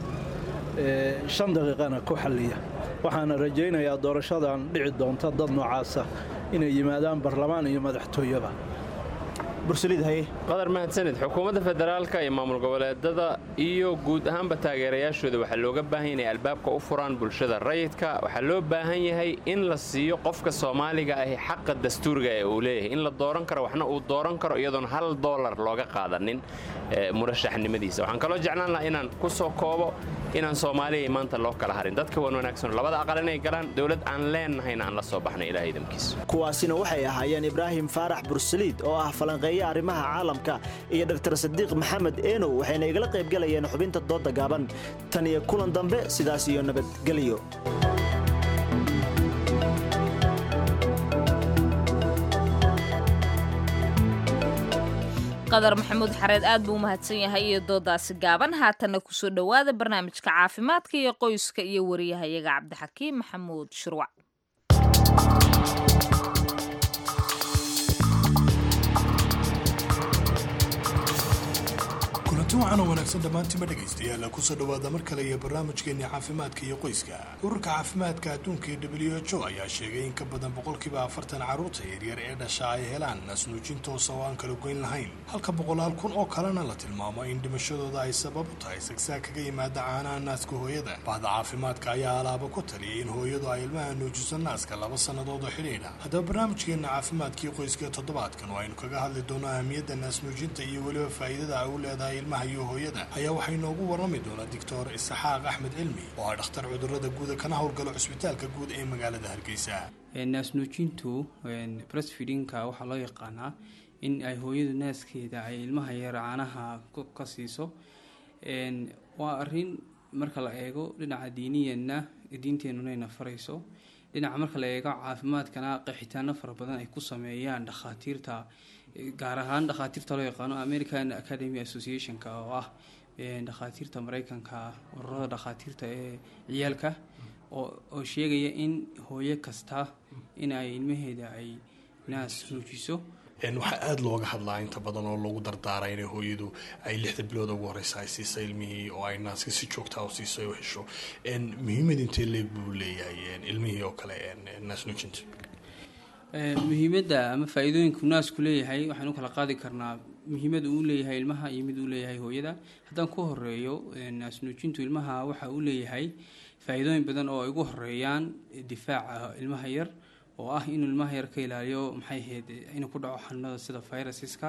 ee, shan daqiiqana ku xalliya waxaana rajaynayaa doorashadan dhici doonta dad noocaasa inay yimaadaan barlamaan iyo madaxtooyaba qadar mahadsanid xukuumadda federaalka iyo maamul goboleedada iyo guud ahaanba taageerayaashooda waxaa looga baahan yahay inay albaabka u furaan bulshada rayidka waxaa loo baahan yahay in la siiyo qofka soomaaliga ahi xaqa dastuuriga ee uu leeyahay in la dooran karo waxna uu dooran karo iyadoon hal doolar looga qaadanin eh, murashaxnimadiisa waxaan kaloo jeclaan lahaa inaan ku soo koobo inaan soomaaliya maanta loo kala harin dadka wan wanaagsan labada aqal inay galaan dowlad aan leennahayna aan la soo baxnay ilaah idamkiisa kuwaasina waxay ahaayeen ibraahim faarax bursaliid oo ah falanqeeye arrimaha caalamka iyo doctor sadiiq maxamed enow waxayna igala qaybgalayeen xubinta dooda gaaban tan iyo kulan dambe sidaas iyo nabadgelyo qadar maxamuud xareed aad buu u mahadsan yahay iyo doodaasi gaaban haatanna kusoo dhowaada barnaamijka caafimaadka iyo qoyska iyo wariyahayaga cabdixakiim maxamuud shurwac kulanti waxaan oo wanaagsan dhammaantiinba dhegaystayaal kusoo dhowaada mar kale iyo barnaamijkeenii caafimaadka iyo qoyska ururka caafimaadka adduunka ee w h o ayaa sheegay in ka badan boqolkiiba afartan carruurta yaryar ee dhasha ay helaan naasnuujin toosa oo aan kala goyn lahayn halka boqolaal kun oo kalena la tilmaamo in dhimashadooda ay sabab u tahay sagsaag kaga yimaada caanaha naaska hooyada bahda caafimaadka ayaa alaaba ku taliyay in hooyadu ay ilmaha nuujiso naaska laba sannadood oo xidhiidha haddaba barnaamijkeena caafimaadkii qoyska toddobaadkan oo aynu kaga hadli doono ahmiyadda naasnuujinta iyo weliba faa'iidada ay u leedahay ilmaha iyo hooyada ayaa waxay noogu warrami doonaa doctor isaxaaq axmed cilmi oo ah dhakhtar cudurrada guuda kana howlgala cusbitaalka guud ee magaalada hargeysa naasnuujintu breastfeedingka waxaa loo yaqaanaa in ay hooyadu naaskeeda ay ilmaha yar caanaha ka siiso waa arin marka la eego dhinaca diiniyanna diinteenunayna farayso dhinaca marka la eego caafimaadkana qeexitaano fara badan ay ku sameeyaan dhakhaatiirta gaar ahaan dhakhaatiirta loo yaqaano american academy associationka oo ah dhakhaatiirta mareykanka ururada dhakhaatiirta ee ciyaalka oo sheegaya in hooyo kasta in ay ilmaheeda ay naas nuujiso Een, waxaa aada looga hadlaa inta badan oo loogu dardaaraa inay hooyadu ay lixda bilood ugu horeysa ay siisa ilmihii oo ay naaska si joogtaa u siiso ay u hesho Een, muhiimad intee leeg buu leeyahay een, ilmihii oo kale een, een, naas nuujinta Ee, muhiimadda ama faa-iidooyinka uu naasku leeyahay waxaan u kala qaadi karnaa muhiimada uu leeyahay ilmaha iyo mid uu leeyahay hooyada haddaan ku horeeyo ee, naas nuujintu ilmaha waxa uu leeyahay faa-iidooyin badan oo ay ugu horeeyaan difaaca ilmaha yar oo ah inuu ilmaha yar ka ilaaliyo maxay ahayd inuu ku dhaco xanuunada sida virusiska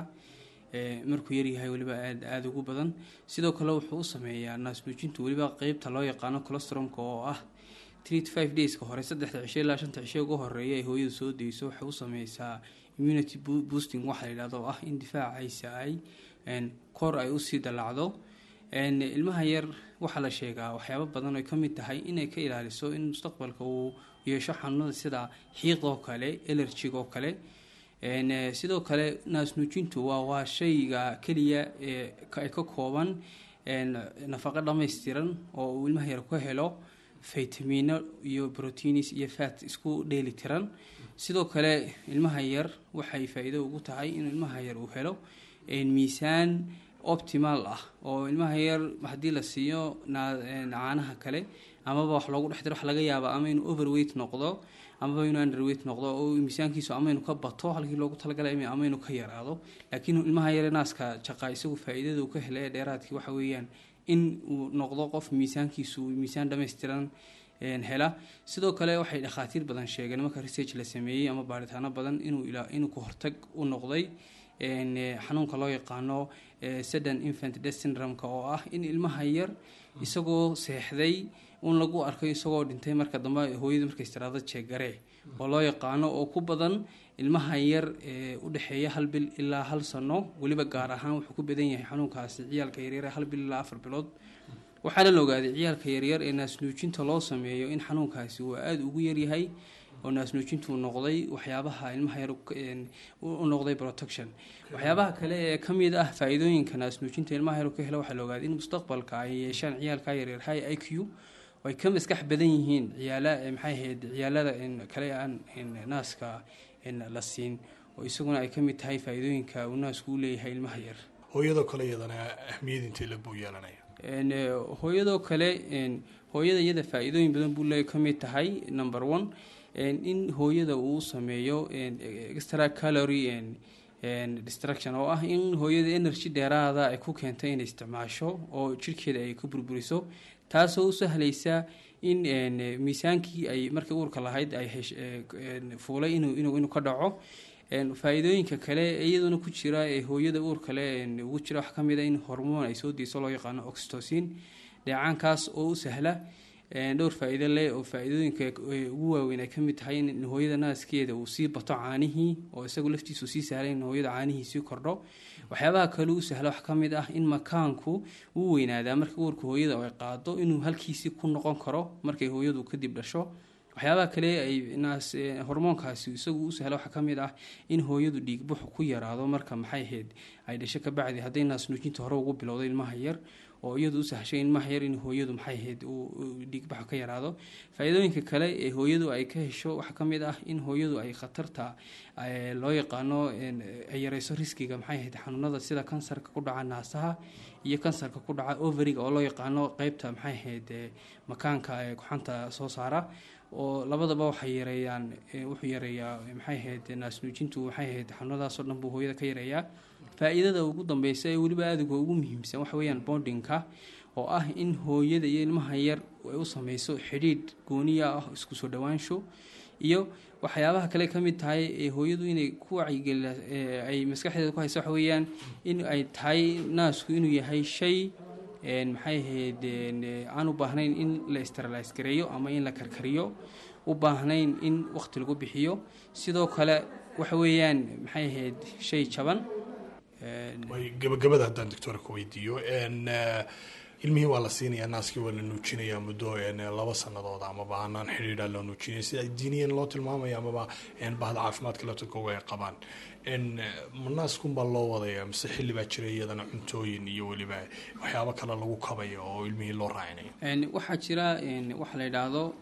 ee, markuu yaryahay weliba aad aada ugu badan sidoo kale wuxuu u sameeyaa naas nuujintu weliba qeybta loo yaqaano colostromka oo ah three to five dayska hore saddexda cisho ilaa shanta cisho ugu horeeya ay hooyadu soo dayso waxay u sameysaa immunity bo- boosting waxa la yidhahdo oo ah in difaacaysa ay een, kor ay usii dallacdo een, ilmaha yar waxaa la sheegaa waxyaabo badan ay ka mid tahay inay ka ilaaliso in mustaqbalka uu yeesho xanuunada sida xiiqoo kale elerjigoo kale een, eh, sidoo kale naas nuujintu waa waa shayga keliya ee ka- ay ka kooban een, nafaqo dhammaystiran oo uu ilmaha yar ku helo faytamiino iyo proteins iyo fat isku dheeli tiran sidoo kale ilmaha yar waxay faa-iido ugu tahay inuu ilmaha yar uu helo een, miisaan optimal ah oo ilmaha yar haddii la siiyo naa- een, caanaha kale amaba wax loogu dhex diro wax laga yaaba ama inuu overweight noqdo amaba inuu underweight noqdo oo miisaankiisu ama inuu ka bato halkii loogu talagalay ama inuu ka yaraado laakiin ilmaha yare naaska jaqa isagu faa-iidada uu ka helay ee dheeraadkii waxa weeyaan in uu noqdo qof miisaankiisu miisaan dhammaystiran een, hela sidoo kale waxay dhakhaatiir badan sheegeen marka research la sameeyey ama baaritaano badan inuu ilaa inuu ka hortag u noqday een, eh, xanuunka loo yaqaano eh, sudden infant death syndrome-ka oo ah in ilmaha yar isagoo seexday un lagu arkay isagoo dhintay marka dambe hooyada markay istiraado jeegare oo loo yaqaano oo ku badan ilmaha yar ee u dhexeeya hal bil ilaa hal sano weliba gaar ahaan wuxuu ku badan yahay xanuunkaasi ciyaalka yaryar ee hal bil ilaa afar bilood waxaana la ogaaday ciyaalka yaryar ee naasnuujinta loo sameeyo in xanuunkaasi uu aada ugu yaryahay oo naasnuujintu uu noqday waxyaabaha ilmaha yar u- een, u u noqday protection waxyaabaha kale ee ka mid ah faa-iidooyinka naasnuujinta ilmaha yar uu ka helo waxaa la ogaaday in mustaqbalka ay yeeshaan ciyaalka yaryar high i q oo ay ka maskax badan yihiin ciyaala ee maxay ahayd ciyaalada een, kale aan een, naaska een, la siin oo isaguna ay ka mid tahay faa-iidooyinka uu naasku u leeyahay ilmaha yar hooyadoo kale iyadana ahmiyad intee leeg buu yeelanaya Een, eh, hooyadoo kale een, hooyada iyada faa-iidooyin badan buu leeyahay ka mid tahay number one een, in hooyada uu sameeyo een, extra calorie een, een, destruction oo ah in hooyada energy dheeraada ay ku keento inay isticmaasho oo jirkeeda ay ka burburiso taasoo u sahlaysa in een, eh, miisaankii ay markii uurka lahayd ay hesh- eh, een, fuulay inuu inuu inuu ka dhaco een, faa-iidooyinka kale ee iyaduna ku jira ee hooyada uur kale een, ugu jira waxaa ka mid a in hormoon ay soo deyso loo yaqaano oxytocin dheecaankaas oo u sahla een, dhowr faa-iido leh oo faa-iidooyinka ee ugu waaweyn ay ka mid tahay in hooyada naaskeeda uu sii bato caanihii oo isagu laftiisu sii sahlay in hooyada caanihii sii kordho waxyaabaha kale u sahla waxaa ka mid ah in makaanku uu weynaadaa marka uurka hooyada ay qaado inuu halkiisii ku noqon karo markay hooyadu kadib dhasho waxyaabaha kale ay naas eh, hormoonkaasi isagu u sahla waxaa ka mid ah in hooyadu dhiigbuxu ku yaraado marka maxay ahayd ay dhasho ka bacdi hadday naas nuujinta hore ugu bilowday ilmaha yar oo iyadu u sahashay ilmaha yar in hooyadu maxay ahayd uu uu dhiigbaxu ka yaraado faa-iidooyinka kale ee hooyadu ay ka hesho waxaa ka mid ah in hooyadu ay khatarta eh, loo yaqaano een, ay yareyso riskiga maxay ahayd xanuunada sida kansarka ku dhaca naasaha iyo kansarka ku dhaca overiga oo loo yaqaano qeybta maxay ahayd eh, makaanka ee kuxanta soo saara oo labadaba waxay yareeyaan eh, wuxuu yareeyaa eh, maxay ahayd naas nuujintu waxay ahayd xanuunadaasoo dhan buu hooyada ka yareeyaa faa-iidada ugu dambeysa ee weliba aadiga ugu muhiimsan waxa weeyaan bondingka oo ah in hooyada iyo ilmaha yar ay u sameyso xidhiidh gooniya ah isku soo dhowaansho iyo waxyaabaha kale ka mid tahay ee hooyadu inay ku wacyigeli ay maskaxdeeda ku hayso waxa weeyaan in ay tahay naasku inuu yahay shay een, maxay ahayd een, eh, aan u baahnayn in la sterilize gareeyo ama in la karkariyo u baahnayn in waqti lagu bixiyo sidoo kale waxa weeyaan maxay ahayd shay jaban een, way gabagabada haddaan doctora ku weydiiyo n ilmihii waa la siinayaa naaskii waa la nuujinayaa muddo n laba sanadood amaba hanaan xidhiidha loo nuujinaya sida diiniyan loo tilmaamaya amaba n bahda caafimaadka laftirkooga ay qabaan n ma naaskunbaa loo wadaya mise xilli baa jira iyadana cuntooyin iyo weliba waxyaabo kale lagu kabayo oo ilmihii loo raacinayo een, waxaa jira een, waxa la yidhaahdo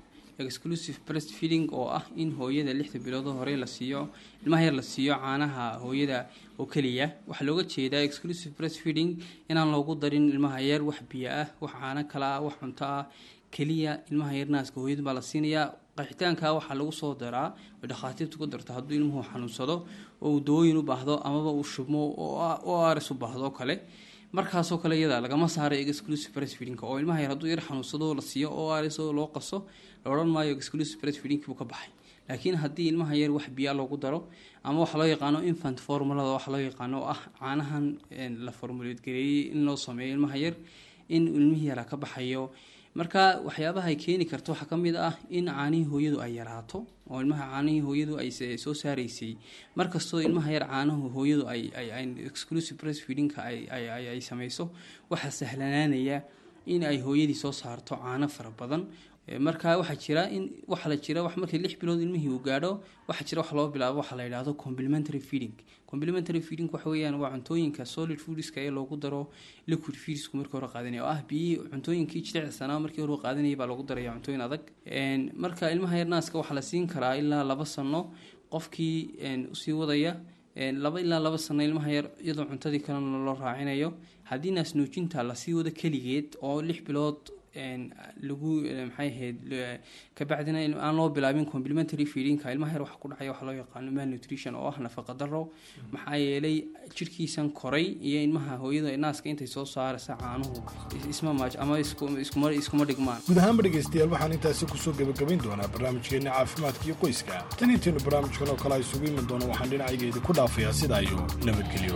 exclusive breast feeding oo ah in hooyada lixda biloodoo hore la siiyo ilmaha yar la siiyo caanaha hooyada oo keliya waxaa looga jeedaa exclusive breast feeding inaan loogu darin ilmaha yar wax biyo ah wax caano kale ah wax cunto ah keliya ilmaha yar naaska hooyada baa la siinayaa qaxitaanka waxaa lagu soo daraa oo dhakhaatiirtu ku darto hadduu ilmuhu xanuunsado oo uu dawooyin u baahdo amaba uu shubmo oo aris u baahdo oo kale markaasoo kale iyada lagama saaro exclusive breastfeedingka oo ilmaha yar hadduu yar xanuunsado la siiyo oo aris oo loo qaso la odhan maayo exclusive breastfeedingkii buu ka baxay laakiin haddii ilmaha yar wax biyaa loogu daro ama waxa loo yaqaano infant formulada waxa loo yaqaano oo ah caanahan la formuleed gareeyey in loo sameeyo ilmaha yar in ilmihii yaraa ka baxayo marka waxyaabaha ay keeni karto waxaa ka mid ah in caanihii hooyadu ay yaraato oo ilmaha caanihii hooyadu ay soo saaraysay markastoo ilmaha yar caanahu hooyadu ay exclusive breastfeedingka ay samayso waxaa sahlanaanaya in ay hooyadii soo saarto caano fara badan marka waxaa jira in waxa la jira wax markii lix bilood ilmihii uu gaadho waxaa jira wax loo bilaabo waxaa la yidhaahdo complementary feeding complementary feeding waxa weeyaan waa cuntooyinka solid foodska ee loogu daro liquid feedsku markii hore qaadanaya oo ah biyihii cuntooyinkii jilicsanaa markii hore qaadanayay baa loogu daraya cuntooyin adag marka ilmaha yar naaska waxaa la siin karaa ilaa laba sano qofkii usii wadaya laba ilaa laba sano ilmaha yar iyadoo cuntadii kalena loo raacinayo haddii naas nuujinta lasii wado keligeed oo lix bilood lagu maxay ahayd kabacdina aan loo bilaabin complementary feedingka ilmaha yar waxa ku dhacaya waxa loo yaqaano malnutrition oo ah nafaqa daro maxaa yeelay jirkiisan koray iyo ilmaha hooyada naaska intay soo saaraysa caanuhu isma maaj ama iskuma iskuma dhigmaan guud ahaanba dhegaystayaal waxaan intaasi kusoo gebagabayn doonaa barnaamijkeenna caafimaadka iyo qoyska tan intaynu barnaamijkan oo kale isugu iman doono waxaan dhinacaygeeda ku dhaafayaa sidaa iyo nabadgelyo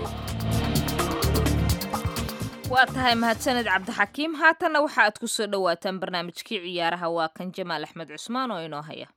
waa tahay mahadsaned cabdixakiim haatanna waxa aad ku soo dhowaataan barnaamijkii ciyaaraha waa kan jamaal axmed cusmaan oo inoo haya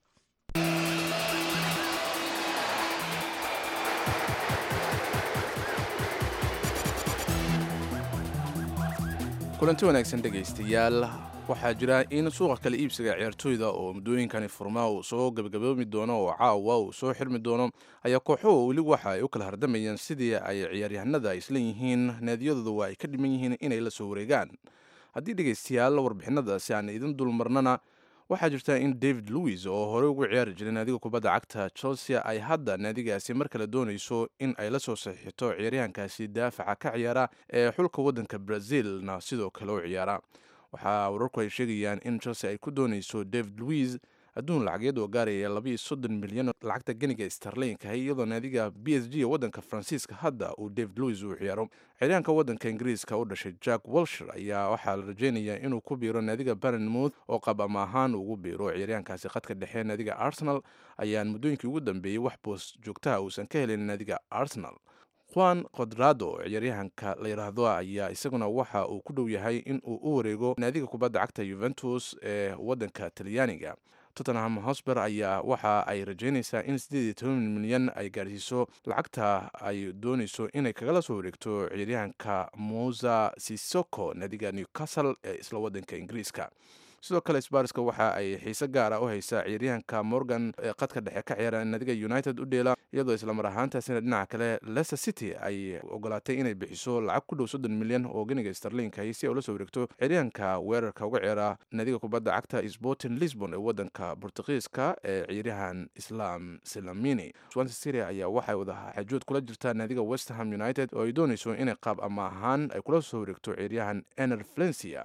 kulanti wanaagsan dhegaystayaal waxaa jira in suuqa kala iibsiga ciyaartooyda oo muddooyinkani furmaa uu soo gebagaboomi doono oo caawa uu soo xirmi doono ayaa kooxuhu weli waxa ay u kala hardamayaan sidii ay ciyaaryahanada isla yihiin naadiyadooda waa ay ka dhiman yihiin inay la soo wareegaan haddii dhegaystayaal warbixinadaasi aan idin dulmarnana waxaa jirta in david louis oo horey ugu ciyaari jiray naadiga kubadda cagta chelsea ay hadda naadigaasi mar kale doonayso in ay la soo saxiixito ciyaaryahankaasi daafaca ka ciyaara ee xulka waddanka brazilna sidoo kale u ciyaara waxaa wararku ay sheegayaan in chelsea ay ku doonayso david louis adduun lacageed oo gaaraya labayo soddon milyan lacagta ganiga starlinka iyadoo naadiga b s g waddanka faransiiska hadda uu david louis uu ciyaaro ciyaaryahanka waddanka ingiriiska u dhashay jack walshir ayaa waxaa la rajeynayaa inuu ku biiro naadiga barenmouth oo qab ama ahaan ugu biiro ciyaaryahankaasi khadka dhexe naadiga arsenal ayaan muddooyinkii ugu dambeeyey wax boos joogtaha uusan ka helin naadiga arsenal juan kodrado ciyaaryahanka la yidhaahdo ayaa isaguna waxa uu ku dhow yahay in uu u wareego naadiga kubadda cagta yuventus ee waddanka talyaaniga tottenham hosber ayaa waxa ay rajeynaysaa in siddeed iyo toban milyan ay gaarsiiso lacagta ay doonayso inay kagala soo wareegto ciyaaryahanka musa sisoko naadiga newcastle ee isla waddanka ingiriiska sidoo kale sbarska waxa ay xiise gaara u haysaa ciyaaryahanka morgan ee qadka dhexe ka ciyaara naadiga united u dheela iyadoo islamar ahaantaasina dhinaca kale leicester city ay ogolaatay inay bixiso lacag ku dhow soddon milyan oo ganiga starlinka si ay ula soo wareegto ciyaaryahanka weerarka uga ciyaara naadiga kubadda cagta sporting lisbon ee waddanka bortugiiska ee ciyaaryahan islam silamini swansea city ayaa waxay wada xajood kula jirtaa naadiga westham united oo ay doonayso inay qaab ama ahaan ay kula soo wareegto ciyaaryahan ener valencia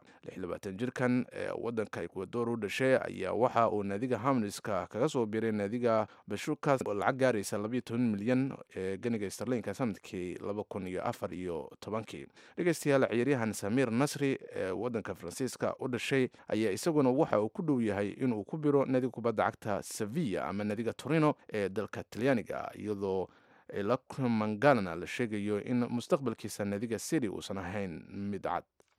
jirkan ee wadanka ecuador u dhashay ayaa waxa uu naadiga hamliska kaga soo biiray naadiga bashukas oo lacag gaaraysa labayo toban milyan ee ganiga starlinka sanadkii laba kun iyo afar iyo tobankii dhegeystayaal ciyaaryahan samir nasri ee wadanka faransiiska u dhashay ayaa isaguna waxa uu ku dhow yahay inuu ku biro naadiga kubadda cagta sevilla ama naadiga torino ee dalka talyaaniga iyadoo lamangalana la sheegayo in mustaqbalkiisa naadiga city uusan ahayn mid cad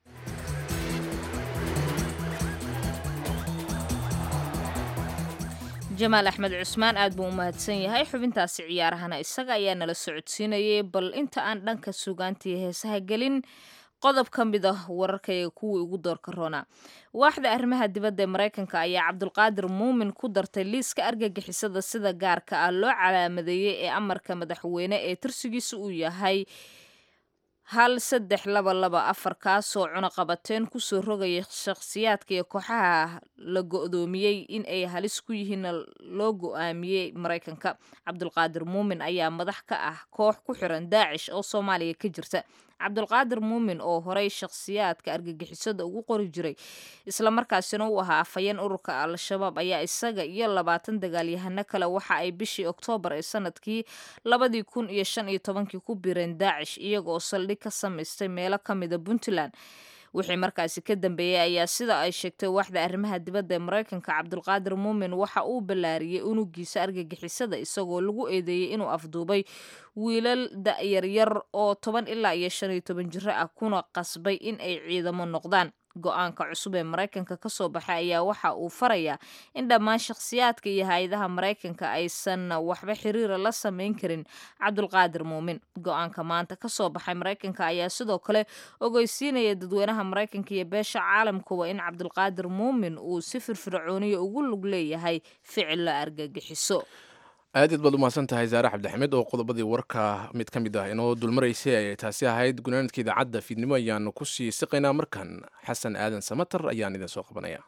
jamaal axmed cusmaan aad buu u mahadsan yahay xubintaasi ciyaarahana isaga ayaa nala socodsiinayay bal inta aan dhanka sugaantii heesaha gelin qodob ka mid ah wararkayga kuwii ugu doorka roona waaxda arrimaha dibadda ee maraykanka ayaa cabdulqaadir muumin ku dartay liiska argagixisada sida gaarka ah loo calaamadeeyey ee amarka madaxweyne ee tirsigiisa uu yahay hal saddex laba laba afar kaasoo cunaqabateen kusoo rogaya shakhsiyaadka iyo kooxaha la go-doomiyey in ay halis ku yihiinna loo go-aamiyey maraykanka cabdulqaadir muumin ayaa madax ka ah koox ku xiran daacish oo soomaaliya ka jirta cabdulqaadir muumin oo horey shakhsiyaadka argagixisada ugu qori jiray islamarkaasina uu ahaa afhayeen ururka al-shabaab ayaa isaga iyo labaatan dagaalyahano kale waxa ay bishii oktoobar ee sanadkii labadii kun iyo shan iyo tobankii ku bireen daacish iyaga oo saldhig ka samaystay meelo ka mida puntland wixii markaasi ka dambeeyey ayaa sida ay sheegtay waaxda arrimaha dibadda ee maraykanka cabdulqaadir muumin waxa uu ballaariyey unugiisa argagixisada isagoo lagu eedeeyey inuu afduubay wiilal da-yaryar oo toban ilaa iyo shan iyo toban jiro ah kuna qasbay in ay ciidamo noqdaan go-aanka cusub ee maraykanka ka soo baxay ayaa waxa uu farayaa in dhammaan shakhsiyaadka iyo hay-adaha maraykanka aysan waxba xiriira la samayn karin cabdulqaadir muumin go-aanka maanta ka soo baxay maraykanka ayaa sidoo kale ogeysiinaya dadweynaha maraykanka iyo beesha caalamkuwa in cabdulqaadir muumin uu si firfircooniya ugu lug leeyahay ficil la argagixiso aadaed baad umahadsan tahay saare cabdixamed oo qodobadii warka mid ka mid ah inoo dulmaraysay ayay taasi ahayd gunaanadka idaacadda fiidnimo ayaanu kusii siqaynaa markan xasan aadan samatar ayaan idin soo qabanaya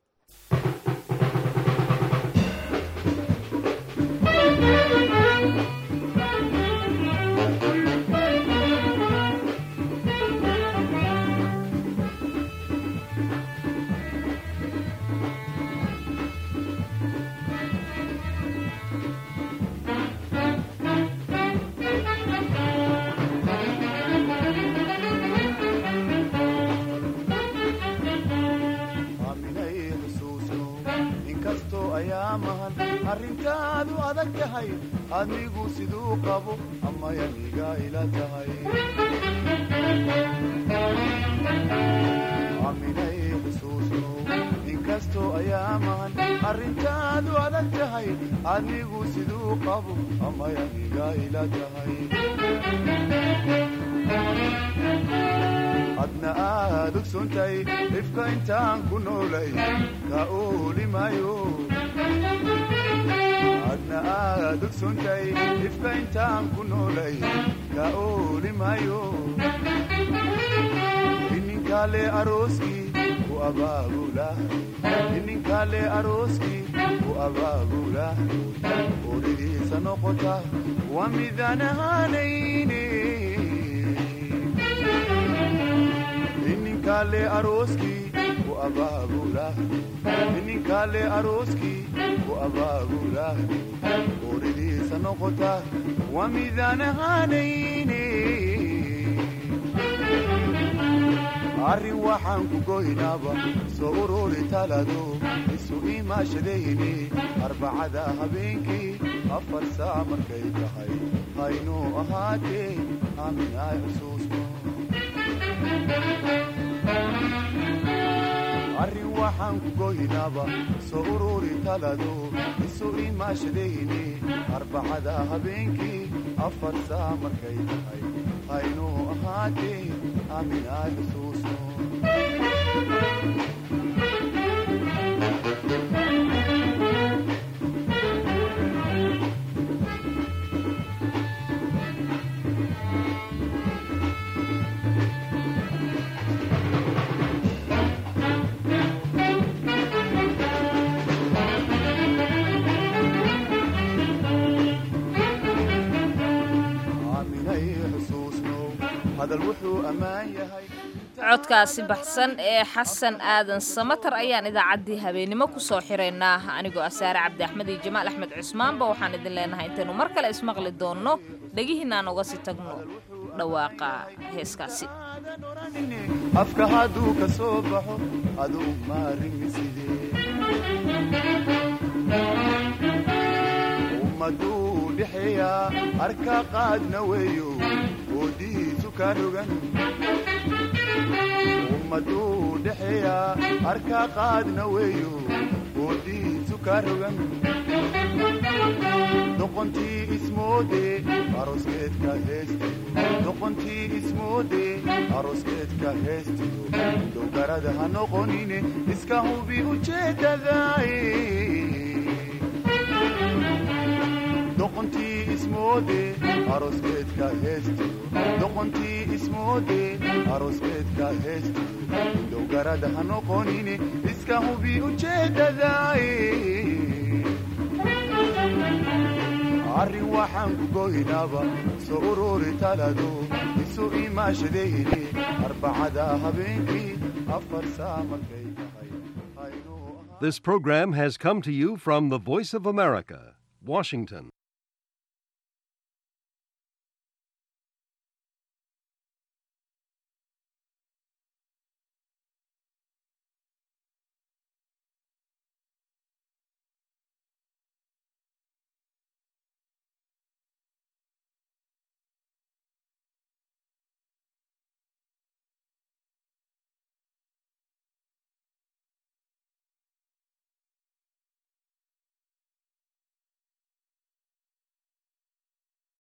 arrintaadu adag tahay adigu siduu qabo amayaniga ila tahay aminay xusuusno inkastoo ayaamahan arrintaadu adag tahay adigu siduu qabo amayaniga ila tahay adna aad ogsoontahay dhifka intaan ku noolay ka oolimayo adna aad ogsoontahay dhifka intaan ku noolay ka oolimayo ininkale arooskii ku abaabula ininkale arooskii ku abaabula oridiisa noqota waa midaan ahaanayne ininkale arooskii ku abaabula ininkale arooskii ku abaabula oridiisa noqota waa midaan ahaanayne arrin waxaan ku goynaaba soo ururi talado isu imaashadayni arbacada habeenkii afar saac markay tahay haynuu ahaatee aaminay xusuusno arrin waxaan ku goynaaba soo ururi talado isu imaashadayni arbacada habeenkii afar saac markay tahay haynuu ahaatee aaminay xusuusno aaminay xusuusno hadal wuxuu ammaan yahay codkaasi baxsan ee xasan aadan samatar ayaan idaacaddii habeennimo ku soo xiraynaa anigoo asaare cabdi axmed iyo jamaal axmed cusmaanba waxaan idin leenahay intaynu mar kale ismaqli doonno dhegihiinaan uga sii tagno dhawaaqa heeskaasi afka hadduu ka soo baxo aduu maarimi sidee ummaduu dhexeeyaa arka qaadna weeyo oodihiisu ka rogan ummaduu dhexeeyaa arka qaadna weeyo oodihiisu ka rogan doqontii ismoode aroskeedka heestiyo doqontii ismoode aroskeedka heestiyo dowgarada ha noqonine iska hubi ujeedadaay doqontii ismo ismoode arooskeedka heestiyo doqontii ismoode arooskeedka heestiyo dow garada ha noqonine iska hubi ujeeddadaay arrin waxaan ku goynaaba soo ururi talado isu imaashadayni arbacada habeenkii afar saa markay This program has come to you from the Voice of America, Washington.